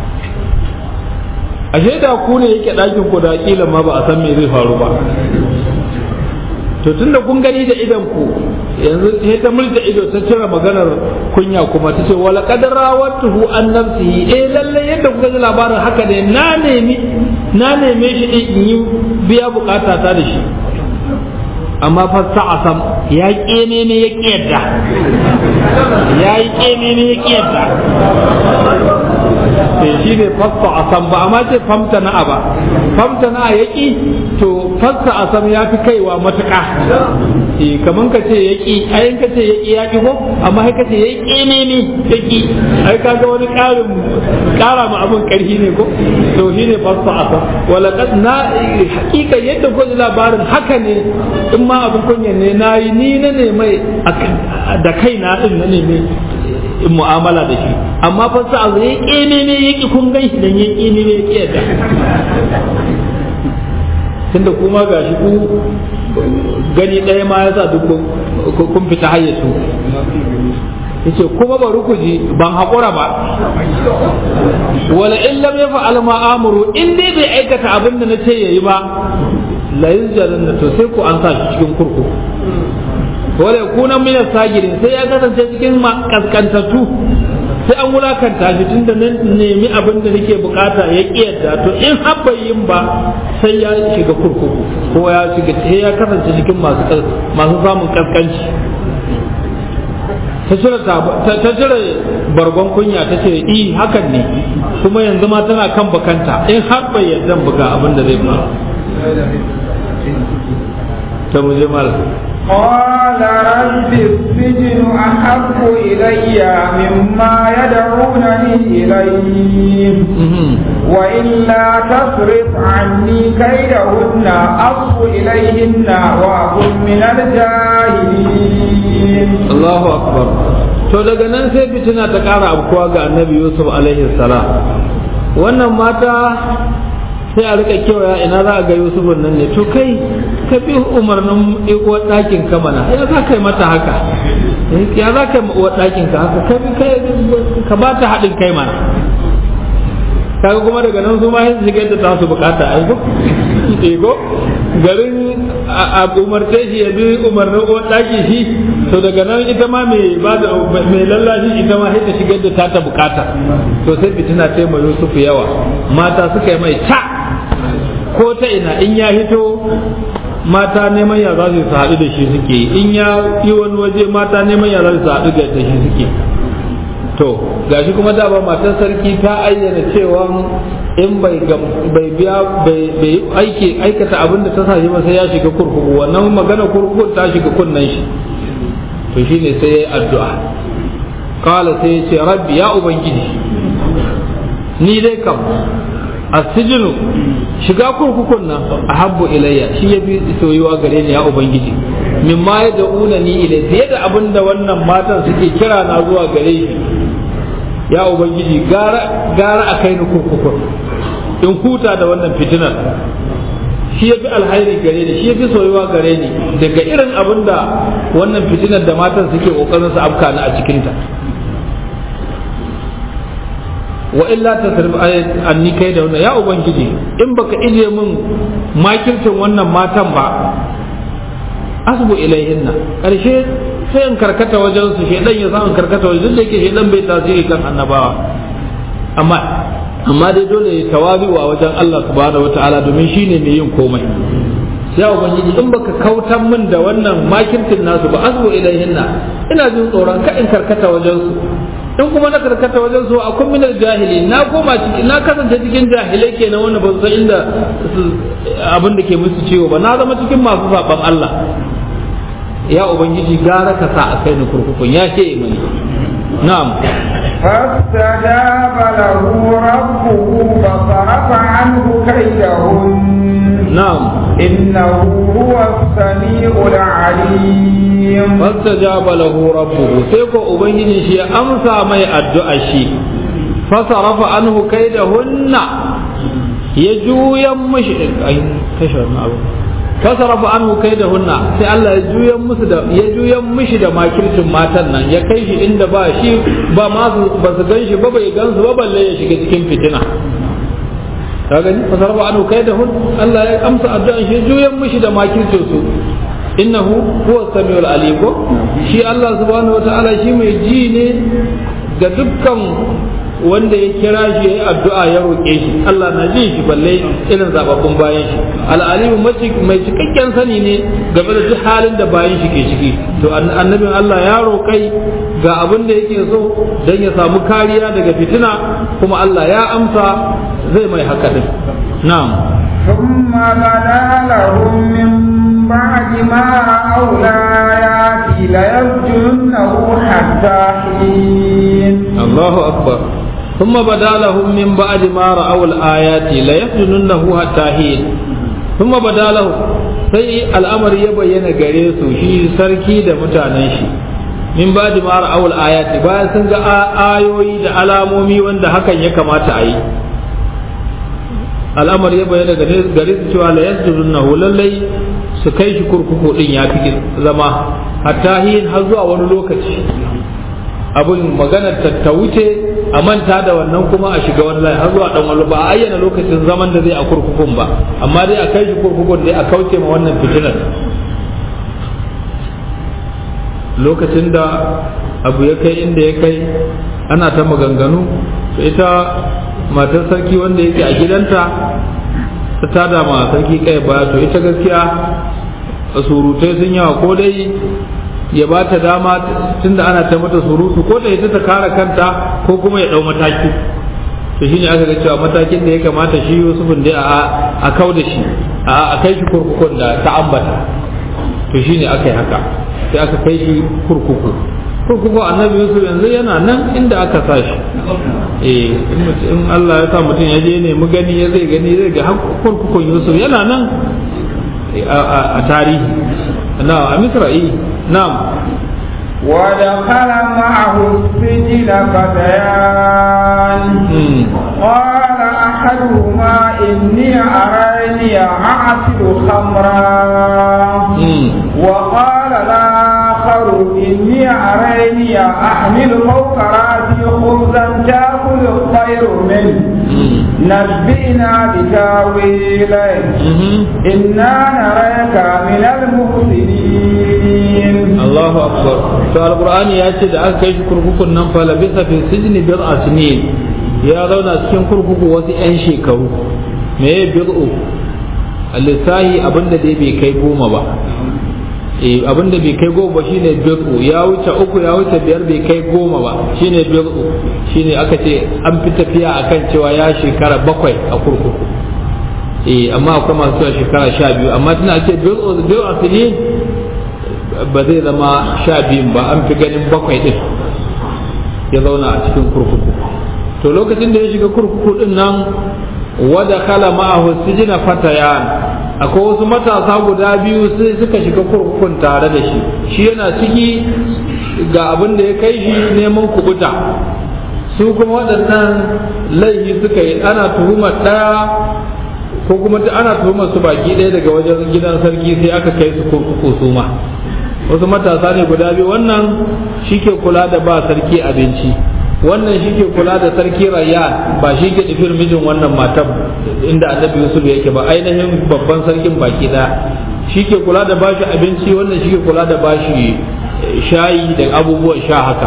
ashe da ku ne yake ɗakin ku da kila ma ba a san me zai faru ba to tunda kun gani da idan ku yanzu sai ta multa ido ta cire maganar kunya kuma ta ce wala qadara watuhu an nafsihi eh lalle yadda kuka ji labarin haka ne na nemi na neme shi in yi biya bukata ta da shi amma fa sa'asam ya kene ne ya kiyarda ya yi kene ne ya kiyarda sai shi ne fasta asam ba amma ce famta na ba famta na ya ki to fasta asam ya fi kaiwa matuƙa eh kaman ka ce ya ki ayin ka ce ya ki ya ki ko amma kai ka ce ya kene ne ya ki ai kaga wani ƙarin ƙara ma abin ƙarfi ne ko to shi ne fasta asam wala kad na hakika yadda ko labarin haka ne in ma abin kunya ne na yi ni na ne mai da kaina din na ne in mu'amala da shi amma fa sa azu ya kene ne ya ki kun gan shi dan ya kene ne ya ki yadda tunda kuma gashi ku gani ɗaya ma ya sa duk kun fita hayyacu yace kuma bari ku ji ban haƙura ba wala in lam yaf'al ma amuru in dai bai aikata abin da nace yayi ba la yuzjaran to sai ku an sa shi cikin kurkuku wala kuna min sagirin sai ya kasance cikin kaskantattu sai an wulakanta shi tunda nan nemi abin da nake bukata ya kiyarda to in habba yin ba sai ya shiga kurkuku ko ya shiga sai ya kasance cikin masu masu samun kaskanci ta cire ta cire bargon kunya ta ce i hakan ne kuma yanzu ma tana kan bakanta in har bai yarda buga abin da zai faru ta muje mal قال رب السجن أحب إلي مما يدعونني إليه وإلا تصرف عني كيدهن أصب إليهن وأكن من الجاهلين الله أكبر to daga nan sai fitina ta ƙara abkuwa ga annabi yusuf alaihi salam wannan mata sai a rika kewaya ina za a ga yusufun nan ne to kai ka bi umarnin uwar ɗakin ka mana ya za ka yi mata haka ya za ka yi uwar ɗakin ka haka ka bi ka ba ta haɗin kai mana kaga kuma daga nan su ma yin shigar da tasu bukata a yi ko garin a umarce shi ya bi umarnin uwar ɗaki shi to daga nan ita ma mai ba da mai lallashi ita ma sai ta shigar da ta ta bukata to sai fitina ta mai Yusuf yawa mata suka yi mai ta ko ta ina in ya hito mata neman ya za su haɗu da shi suke in ya yi wani waje mata neman ya za su haɗu da shi suke to gashi kuma da ba matan sarki ta ayyana cewa in bai bai biya bai aiki aikata abin da ta sa shi ba sai ya shiga kurkuku wannan magana kurkuku ta shiga kunnan shi to shine sai yayi addu'a kala sai ya ce rabbi ya ubangiji ni dai kam asijinu shiga kurkukun nan a habbu ilayya shi ya fi soyuwa gare ni ya ubangiji min ma ya da'una ni ilai fiye da abin da wannan matan suke kira na zuwa gare shi ya ubangiji gara gara a kai ni kurkukun in huta da wannan fitinar shi ya fi alhairi gare ni shi ya fi soyuwa gare ni daga irin abin da wannan fitinar da matan suke kokarin su afka ni a cikinta wa illa tasrif anni kai da wannan ya ubangiji in baka ije min makircin wannan matan ba asbu ilaihinna karshe sai in karkata wajen su shedan ya samu karkata wajen duk da yake shedan bai tasiri kan annabawa amma amma dai dole ya tawazu a wajen Allah subhanahu wataala domin shine mai yin komai sai ubangiji in baka kautan min da wannan makircin nasu ba asbu ilaihinna ina jin tsoron ka in karkata wajen su in kuma na karkata wajen su akwai minar jahili na koma ciki na kasance cikin jahilai kenan wanda ba su san inda abin da ke musu ciwo ba na zama cikin masu saban Allah ya ubangiji gara ka sa a kai ni kurkukun ya ce mani na'am فاستجاب له ربه فصرف عنه كيدهن نعم إنه هو السميع العليم فاستجاب له ربه سيكو أبنجي شيء أمسى ما يأدعى شيء فصرف عنه كيدهن يجو يمش أي كشف أبو fasarafa anhu kai da hunna sai Allah ya juyan musu da ya juyan mishi da makircin matan nan ya kai shi inda ba shi ba ma su ba su gan shi ba bai gan su ba balle ya shiga cikin fitina ka gani fasarafa anhu kai da hun Allah ya amsa addu'an shi juyan mishi da makircin su innahu huwa samiul alim ko shi Allah subhanahu wataala shi mai ji ne ga dukkan wanda ya kira shi ya yi addu'a ya roƙe shi Allah na jin shi balle irin zababbun bayan shi al'alimu mai cikakken sani ne game da duk halin da bayan shi ke ciki to annabin Allah ya roƙai ga abin da yake so don ya samu kariya daga fitina kuma Allah ya amsa zai mai haka din na'am ثم بدا لهم من بعد ما رأوا الآيات ليسجننه حتى حين الله أكبر ثم بدا لهم من بعد ما رأوا الآيات ليسجننه حتى حين ثم بدا لهم sai al'amari ya bayyana gare su shi sarki da mutanen shi min ba da mara awul ayati bayan sun ga ayoyi da alamomi wanda hakan ya kamata a yi al'amari ya bayyana gare su cewa la yasjudunnahu lallai su kai shi kurkuku din ya fi zama hatta hin har zuwa wani lokaci abin maganar ta wuce a manta da wannan kuma a shiga wani layi har zuwa dan wani ba a ayyana lokacin zaman da zai a kurkukun ba amma dai a kai shi kurkukun dai a kauce ma wannan fitinar lokacin da abu ya kai inda ya kai ana ta maganganu to ita matar sarki wanda yake a gidanta ta tada ma sarki kai baya to ita gaskiya surutai sun yawa ko dai ya ba ta dama tunda ana ta mata surutu ko da ita ta kare kanta ko kuma ya dau mataki to shine aka ga cewa matakin da ya kamata shi Yusufun dai a a kau da shi a a kai shi kurkukun da ta ambata to shine aka yi haka sai aka kai shi kurkuku kurkuku annabi yusuf yanzu yana nan inda aka sa shi eh in Allah ya sa mutum ya je ne mu gani ya zai gani zai ga kurkukun yusuf yana nan a tarihi na a misra'i na'am ودخل معه السجن فتيان قال أحدهما إني أراني أعصر خمرا وقال الآخر إني أراني أحمل فوق رأسي خبزا تأكل الطير منه نبئنا بتاويله إنا نراك من المحسنين الله أكبر فالقرآن يأتي da aka kai shi kurkukun nan fa labisa fi sijni bid'a sinin ya zauna cikin kurkuku wasu 'yan shekaru me ya bid'u lissahi abinda dai bai kai goma ba eh abinda bai kai goma ba shine bid'u ya wuce uku ya wuce biyar bai kai goma ba shine bid'u shine aka ce an fi tafiya akan cewa ya shekara bakwai a kurkuku eh amma akwai masu cewa shekara sha biyu amma tana ce bid'u bid'u sinin ba zai zama sha biyun ba an fi ganin bakwai din ya zauna a cikin kurkuku to lokacin da ya shiga kurkuku din nan wada kala ma'ahu sijina fatayan akwai wasu matasa guda biyu sai suka shiga kurkukun tare da shi shi yana ciki ga abin da ya kai shi neman kubuta su kuma waɗannan laifi suka yi ana tuhumar ɗaya ko kuma ana tuhumar su baki ɗaya daga wajen gidan sarki sai aka kai su kurkuku su ma wasu matasa ne guda biyu wannan shi ke kula da ba sarki abinci wannan shi ke kula da sarki rayyan ba shi ke nufin mijin wannan matan inda annabi yusuf yake ba ainihin babban sarkin baki ɗaya shi ke kula da bashi abinci wannan shi ke kula da bashi shayi da abubuwan sha haka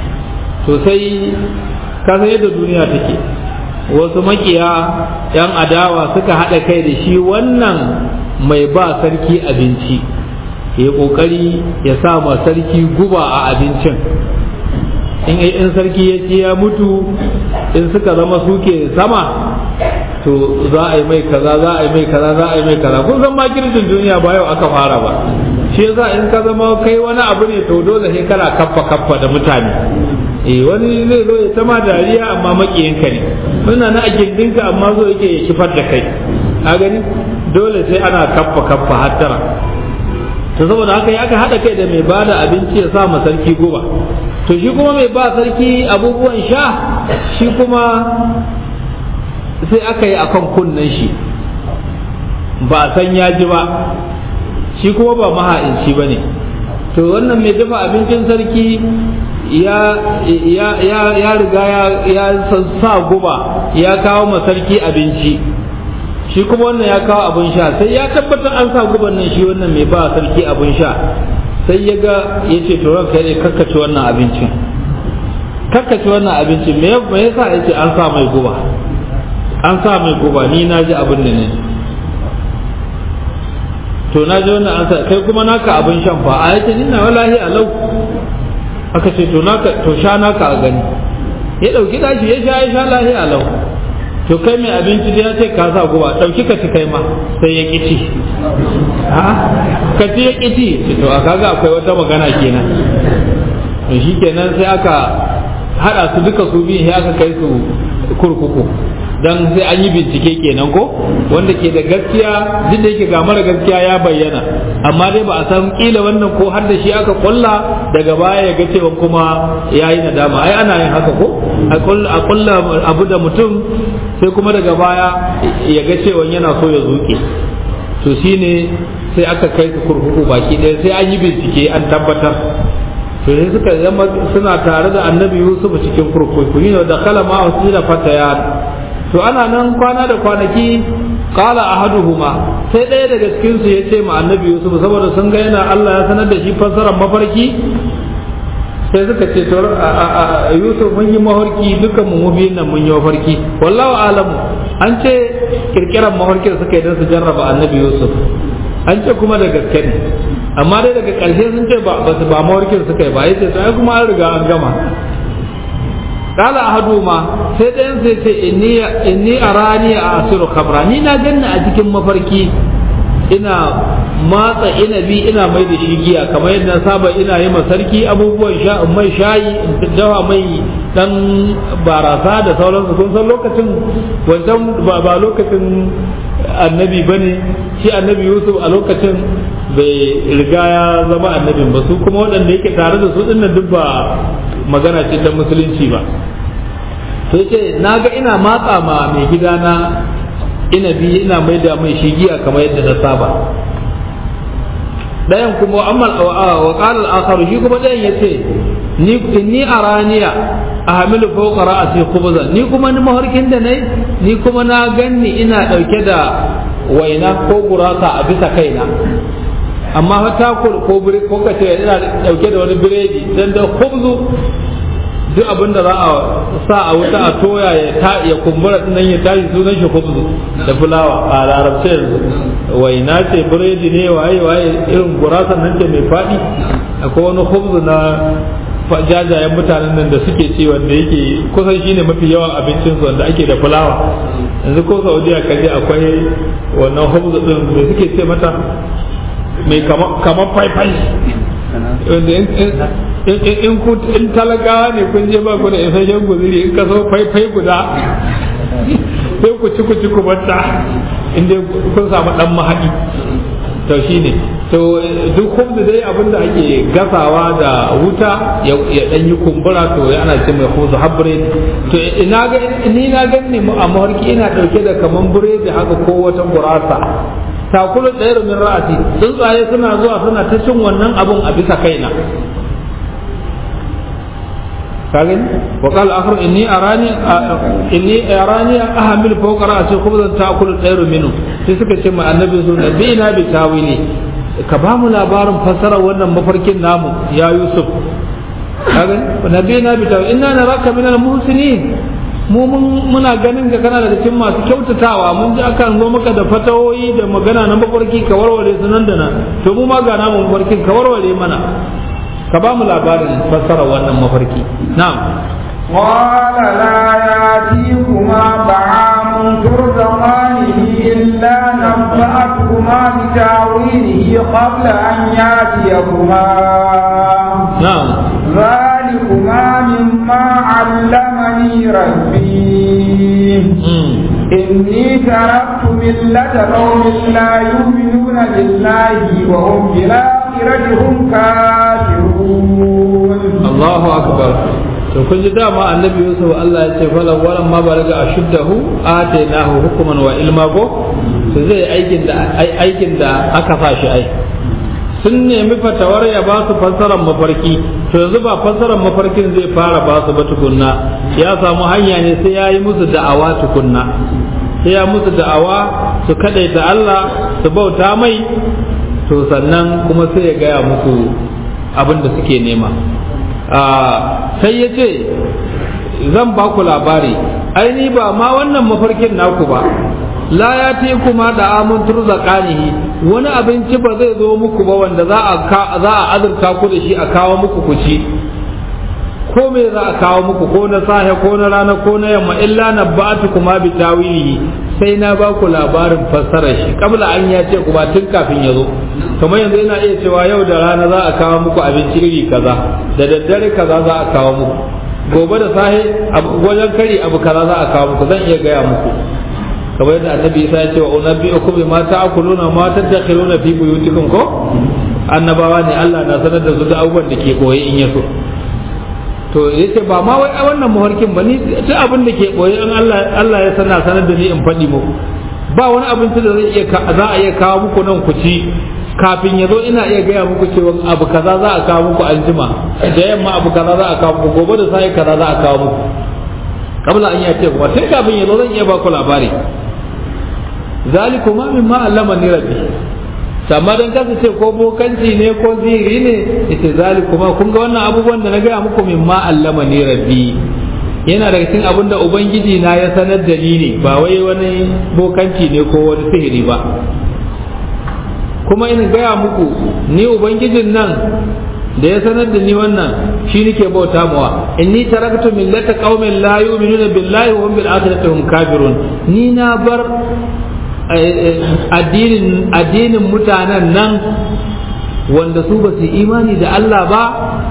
sosai ka san yadda duniya take wasu makiya yan adawa suka haɗa kai da shi wannan mai ba sarki abinci ya kokari ya sa ma sarki guba a abincin in in sarki ya ci ya mutu in suka zama suke sama to za a yi mai kaza za a yi mai kaza za a yi mai kaza kun san makircin duniya ba yau aka fara ba shi yasa in ka zama kai wani abu ne to dole sai kana kaffa kaffa da mutane eh wani zai zo ya ta ma dariya amma makiyinka ne suna na a gindinka amma zo yake ya kifar da kai a gani dole sai ana kaffa kaffa hattara to saboda haka ya aka haɗa kai da mai bada abinci ya sa ma sarki guba to shi kuma mai ba sarki abubuwan sha shi kuma sai aka yi akan kunnen shi ba san ya ji ba shi kuma ba maha'inci ba ne to wannan mai dafa abincin sarki ya ya riga ya sa guba ya kawo ma sarki abinci shi kuma wannan ya kawo abin sha sai ya tabbatar an sa guban nan shi wannan mai ba sarki abin sha sai ya ga ya ce to ranka ne kakkace wannan abincin kakkace wannan abincin me yasa ya ce an sa mai guba an sa mai guba ni na ji abin da ne to na ji wannan an sa kai kuma naka abin shan fa a yace ni na wallahi alau aka ce to naka to sha naka a gani ya dauki dashi ya sha ya sha lahi alau to kai mai abinci da ya ce ka sa guba ɗauki ka ci kai ma sai ya ƙici ha ka ci ya ƙici to a kaga akwai wata magana kenan to shi kenan sai aka haɗa su duka su biyu sai aka kai su kurkuku dan sai an yi bincike kenan ko wanda ke da gaskiya duk da yake ga mara gaskiya ya bayyana amma dai ba a san kila wannan ko har da shi aka kulla daga baya ya ga cewa kuma ya yi nadama ai ana yin haka ko a kulla abu da mutum sai kuma daga baya ya ga cewa yana so ya zuke to shine sai aka kai su kurkuku baki ɗaya sai an yi bincike an tabbatar to sai suka zama suna tare da annabi yusuf cikin kurkuku ne da kala ma wasu da fataya to ana nan kwana da kwanaki kala ahaduhuma sai ɗaya daga cikin su ya ce ma annabi yusuf saboda sun ga yana Allah ya sanar da shi fassarar mafarki sai suka ce to yusuf mun yi mafarki dukan mu biyun nan mun yi mafarki wallahu alamu an ce kirkiran mafarkin suka yi don su jarraba annabi yusuf an ce kuma da gaske ne amma dai daga ƙarshe sun ce ba su ba mafarkin suka yi ba yace sai kuma an riga an gama kala ahaduma sai ɗayan sai ce inni inni arani a asiru khamra ni na ganni a cikin mafarki ina matsa inabi ina mai da shi giya kamar yadda na saba ina yi sarki abubuwan sha mai shayi dawa mai dan barasa da sauransu kun san lokacin wancan ba lokacin annabi bane shi annabi yusuf a lokacin bai riga ya zama annabin ba su kuma waɗanda yake tare da su dinnan duk ba magana ce ta musulunci ba sai ce na ga ina matsa ma mai gidana inabi ina mai da mai shi giya kamar yadda na saba ɗayan kuma amma wa qala al-akhar shi kuma ɗayan yace ni inni araniya ahmilu fawqa ra'si khubzan ni kuma ni maharkin da nayi ni kuma na ganni ina dauke da waina ko gurasa a bisa kaina amma ta ko ko ko kace ina dauke da wani biredi dan da khubzu duk abin da za a sa a wuta a toya ya ta ya kumbura nan ya tashi sunan shi khubzu da fulawa a larabce yanzu waina ce biredi ne waye waye irin gurasan nan ce mai fadi akwai wani khubzu na jajayen mutanen nan da suke ci wanda yake kusan shine mafi yawan abincin su wanda ake da fulawa yanzu ko saudiya kaje akwai wannan khubzu din da suke ce mata mai kamar faifai wanda in ku in talakawa ne kun je ba ku da isasshen guzuri in ka so faifai guda sai ku ci ku ci ku banta inda kun samu dan mahadi to shine to duk khubzu dai abin da ake gasawa da wuta ya dan yi kumbura to ana ce mai khubzu habre to ina ga ni na ganni a mawarki ina dauke da kaman buredi haka ko wata gurasa takulu ɗaya min ra'asi tsuntsaye suna zuwa suna ta cin wannan abun a bisa kaina kagin wa qala akhar inni arani inni arani ahmil fawqa ra'si khubzan ta'kulu ɗaya minhu sai suka ce ma annabi su nabi ina bi tawili ka ba mu labarin fasara wannan mafarkin namu ya yusuf kagin nabi ina bi tawili inna naraka min al-muhsinin mu muna ganin ka kana daga cikin masu kyautatawa mun ji akan zo maka da fatawoyi da magana na mafarki ka warware su nan da nan to mu ma ga namu mafarkin ka warware mana ka ba mu labarin fassara wannan mafarki na'am قال لا يأتيكما طعام ترزقانه إلا نبأتكما بتاويله قبل أن يأتيكما نعم ذلكما مما علمني ربي إني تركت ملة قوم لا يؤمنون بالله وهم بالآخرة هم كافرون الله أكبر to kun ji dama annabi yusuf Allah ya ce falan walan ma balaga ashuddahu atainahu hukman wa ilma ko to zai aikin da aikin da aka sa shi ai sun nemi fatawar ya ba su fassarar mafarki to yanzu ba fassarar mafarkin zai fara ba su ba tukunna ya samu hanya ne sai ya yi musu da'awa tukunna sai ya musu da'awa su kadaita Allah su bauta mai to sannan kuma sai ya gaya musu abin da suke nema sai ya ce zan ba ku labari aini ba ma wannan mafarkin naku ba la ya te kuma da amun turzaqanihi wani abinci ba zai zo muku ba wanda za a za a azurta ku da shi a kawo muku ku ci ko me za a kawo muku ko na sahe ko na rana ko na yamma illa nabba'atu kuma bi tawilihi sai na ba ku labarin fassarar shi kabla an ya ce ku ba tun kafin ya zo kamar yanzu ina iya cewa yau da rana za a kawo muku abinci iri kaza da daddare kaza za a kawo muku gobe da sahe wajen kari abu kaza za a kawo muku zan iya gaya muku kamar yadda annabi isa ya ce wa unabbi'ukum bima ta'kuluna ma tadakhiruna fi buyutikum ko annabawa ne Allah na sanar da su da abubuwan da ke koyi in yaso to yace ba ma wai wannan muharkin ba ni duk abin da ke koyi in Allah Allah ya sana sanar da ni in faɗi muku ba wani abinci da zai iya za a iya kawo muku nan ku ci kafin ya zo ina iya gaya muku cewa abu kaza za a kawo muku anjima da yamma abu kaza za a kawo muku gobe da sai kaza za a kawo muku kabla an yace kuma tun kafin ya zo zan iya ba ku labari zalikuma mimma allama ni rabbi amma dan kasa ce ko bokanci ne ko ziri ne ita zalikuma kun ga wannan abubuwan da na gaya muku mimma allama ni rabbi yana daga cikin abin da ubangiji na ya sanar da ni ne ba wai wani bokanci ne ko wani sihiri ba kuma in gaya muku ni ubangijin nan da ya sanar da ni wannan shi nake bauta mawa inni taraktu millata qaumin la yu'minuna billahi wa hum bil akhirati hum kafirun ni na bar addinin addinin mutanen nan wanda su ba su imani da Allah ba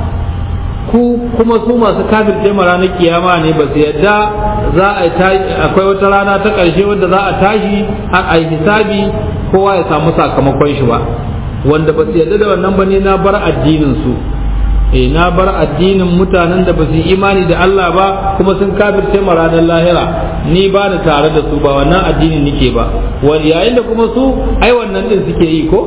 ku kuma su masu kafirce ma ranar kiyama ne ba su yadda za a akwai wata rana ta ƙarshe wanda za a tashi a yi hisabi kowa ya samu sakamakon shi ba wanda ba su yadda da wannan ba ne na bar addinin su eh na bar addinin mutanen da ba su imani da Allah ba kuma sun kafirce ma ranar lahira ni ba ni tare da su ba wannan addinin nike ba yayin da kuma su ai wannan din suke yi ko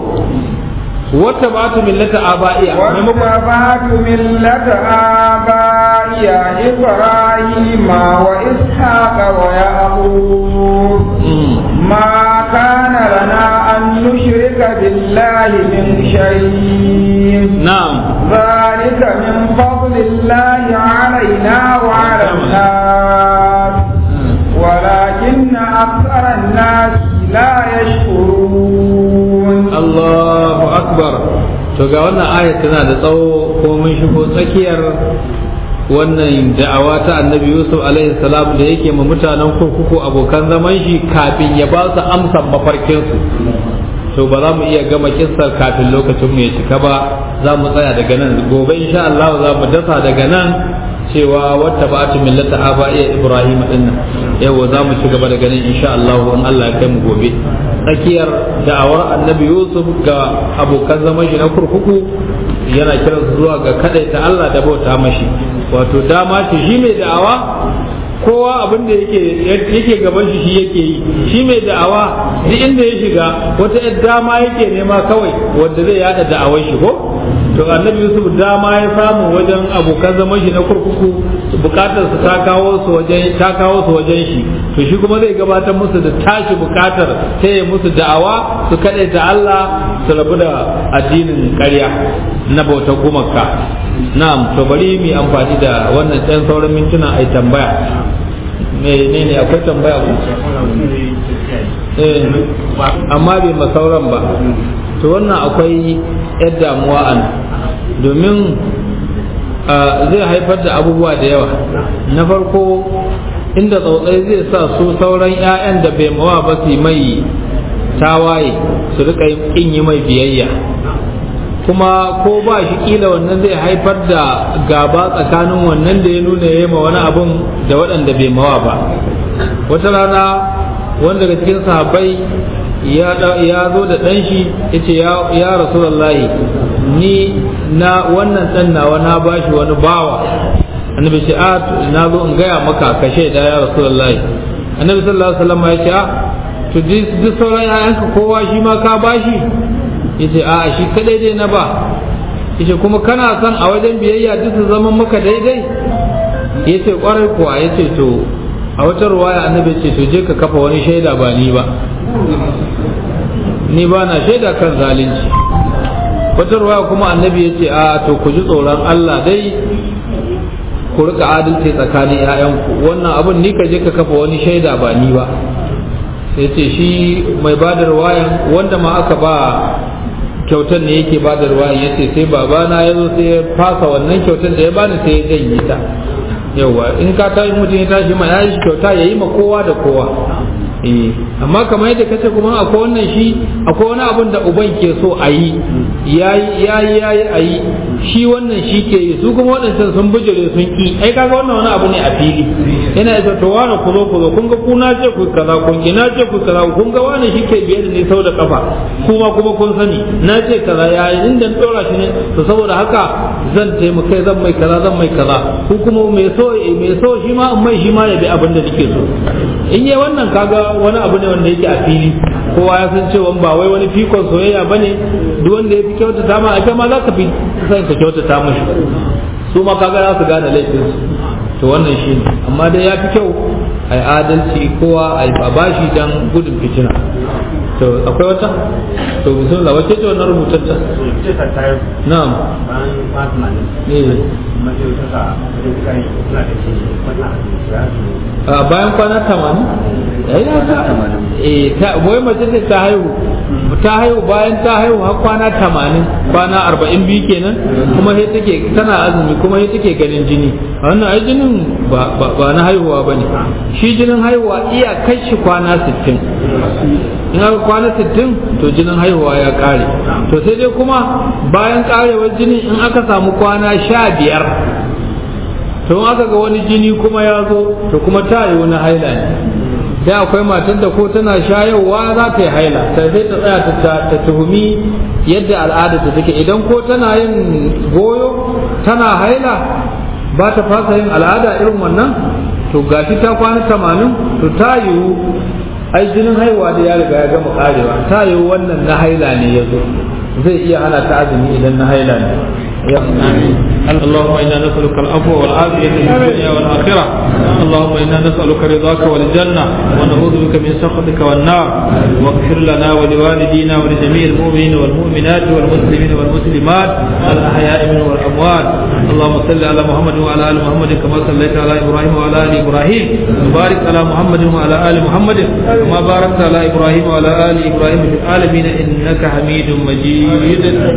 واتبعت ملة آبائي واتبعت ملة آبائي إبراهيم وإسحاق ويعقوب ما كان لنا أن نشرك بالله من شيء نعم ذلك من فضل الله علينا وعلى الناس ولكن أكثر الناس لا يشكرون الله أكبر to ga wannan ayat tana da tsawo ko mun shigo tsakiyar wannan da'awa ta annabi yusuf alaihi salam da yake ma mutanen kurkuku abokan zaman shi kafin ya ba su amsan mafarkinsu to ba za mu iya gama kissar kafin lokacin mu ya cika ba za mu tsaya daga nan gobe insha Allah za mu dasa daga nan cewa wata ba ta millata aba iya ibrahim din nan yawa za mu ci gaba daga nan insha Allah in Allah ya kai mu gobe tsakiyar da'awar annabi yusuf ga abokan zaman shi na kurkuku yana kiransu zuwa ga kadaita Allah da bauta mashi wato dama ce shi mai da'awa kowa abin da yake yake gaban shi shi yake yi shi mai da'awa duk inda ya shiga wata yar dama yake nema kawai wanda zai yada da'awar shi ko to annabi yusuf dama ya samu wajen abokan zaman shi na kurkuku bukatar su ta kawo su wajen ta kawo su wajen shi to shi kuma zai gabatar musu da tashi bukatar ta yi musu da'awa su kaɗai ta Allah su rabu da addinin ƙarya na bautar gumaka na'am to bari mu amfani da wannan ɗan sauran mintuna ai tambaya menene akwai tambaya ku eh amma bai masauran ba to wannan akwai yar damuwa an domin zai haifar da abubuwa da yawa na farko inda tsautsai zai sa su sauran 'ya'yan da bai mawa ba su mai tawaye su rika yin yi mai biyayya kuma ko ba shi kila wannan zai haifar da gaba tsakanin wannan da ya nuna ya ma wani abun da waɗanda bai mawa ba wata rana wanda daga cikin sahabbai ya zo da ɗan shi ya ce ya rasulallahi ni na wannan ɗan nawa na bashi wani bawa annabi ce a na zo in gaya maka ka shaida ya rasulullahi annabi sallallahu alaihi wasallam ya ce a to duk sauran yayanka kowa shi ma ka bashi yace a shi kadai dai na ba yace kuma kana son a wajen biyayya duk su zama maka daidai yace kwarai kuwa yace to a wata ruwaya annabi ce to je ka kafa wani shaida ba ni ba ni ba na shaida kan zalunci wata ruwaya kuma annabi ya ce a to ku ji tsoron Allah dai ku rika adalci tsakanin 'ya'yanku wannan abin ni ka je ka kafa wani shaida ba ni ba sai ce shi mai bada ruwayan wanda ma aka ba kyautar ne yake bada ruwayan ya ce sai babana ya zo sai ya fasa wannan kyautar da ya bani sai ya janye ta yauwa in ka tashi mutum ya tashi ma ya yi kyauta ya yi ma kowa da kowa eh amma kamar yadda kace kuma akwai wannan shi akwai wani abun da uban ke so a yi yayi yayi yayi a yi shi wannan shi ke yi su kuma waɗancan sun bijire sun ki ai kaga wannan wani abu ne a fili yana isa to wani ku zo ku zo kun ga ku na ce ku kaza kun ki na ce ku kaza kun ga wani shi ke biye da ni sau da kafa kuma kuma kun sani na ce kaza yayi inda dora shi ne to saboda haka zan taimaka zan mai kaza zan mai kaza ku kuma mai so mai so shi ma in mai shi ma ya bi abin da nake so in yi wannan kaga wani abu ne wanda yake a fili kowa ya san cewa ba wai wani fikon soyayya bane duk wanda ya fi kyautata ma ita ma za ka fi san ka kyautata mashi su ma kaga za su gane laifin su to wannan shi ne amma dai ya fi kyau a yi adalci kowa a yi babashi dan gudun fitina to akwai wata to bismillah wace ce wannan rubutaccen na'am a bayan kwana tamanin eh ta wai mace ce ta haihu ta haihu bayan ta haihu har kwana tamanin kwana arba'in biyu kenan kuma sai take tana azumi kuma sai take ganin jini wannan ai jinin ba na haihuwa ba ne shi jinin haihuwa iya kai shi kwana sittin in aka kwana sittin to jinin haihuwa ya kare to sai dai kuma bayan karewar jini in aka samu kwana sha biyar to in aka ga wani jini kuma ya zo to kuma ta yi wani haila ne da akwai matar da ko tana shayarwa za ta yi haila sai sai ta tsaya ta tuhumi yadda al'ada ta take idan ko tana yin goyo tana haila ba ta fasa yin al'ada irin wannan to gashi ta kwana tamanin to ta yiwu ai jinin haihuwa da ya riga ya gama karewa ta yiwu wannan na haila ne ya zo zai iya hana ta azumi idan na haila ne اللهم انا نسالك العفو والعافيه في الدنيا والاخره اللهم انا نسالك رضاك والجنه ونعوذ بك من سخطك والنار واغفر لنا ولوالدينا ولجميع المؤمنين والمؤمنات والمسلمين والمسلمات الاحياء منهم والاموات اللهم صل على محمد وعلى ال محمد كما صليت على ابراهيم وعلى ال ابراهيم وبارك على محمد وعلى ال محمد كما باركت على ابراهيم وعلى ال ابراهيم في العالمين انك حميد مجيد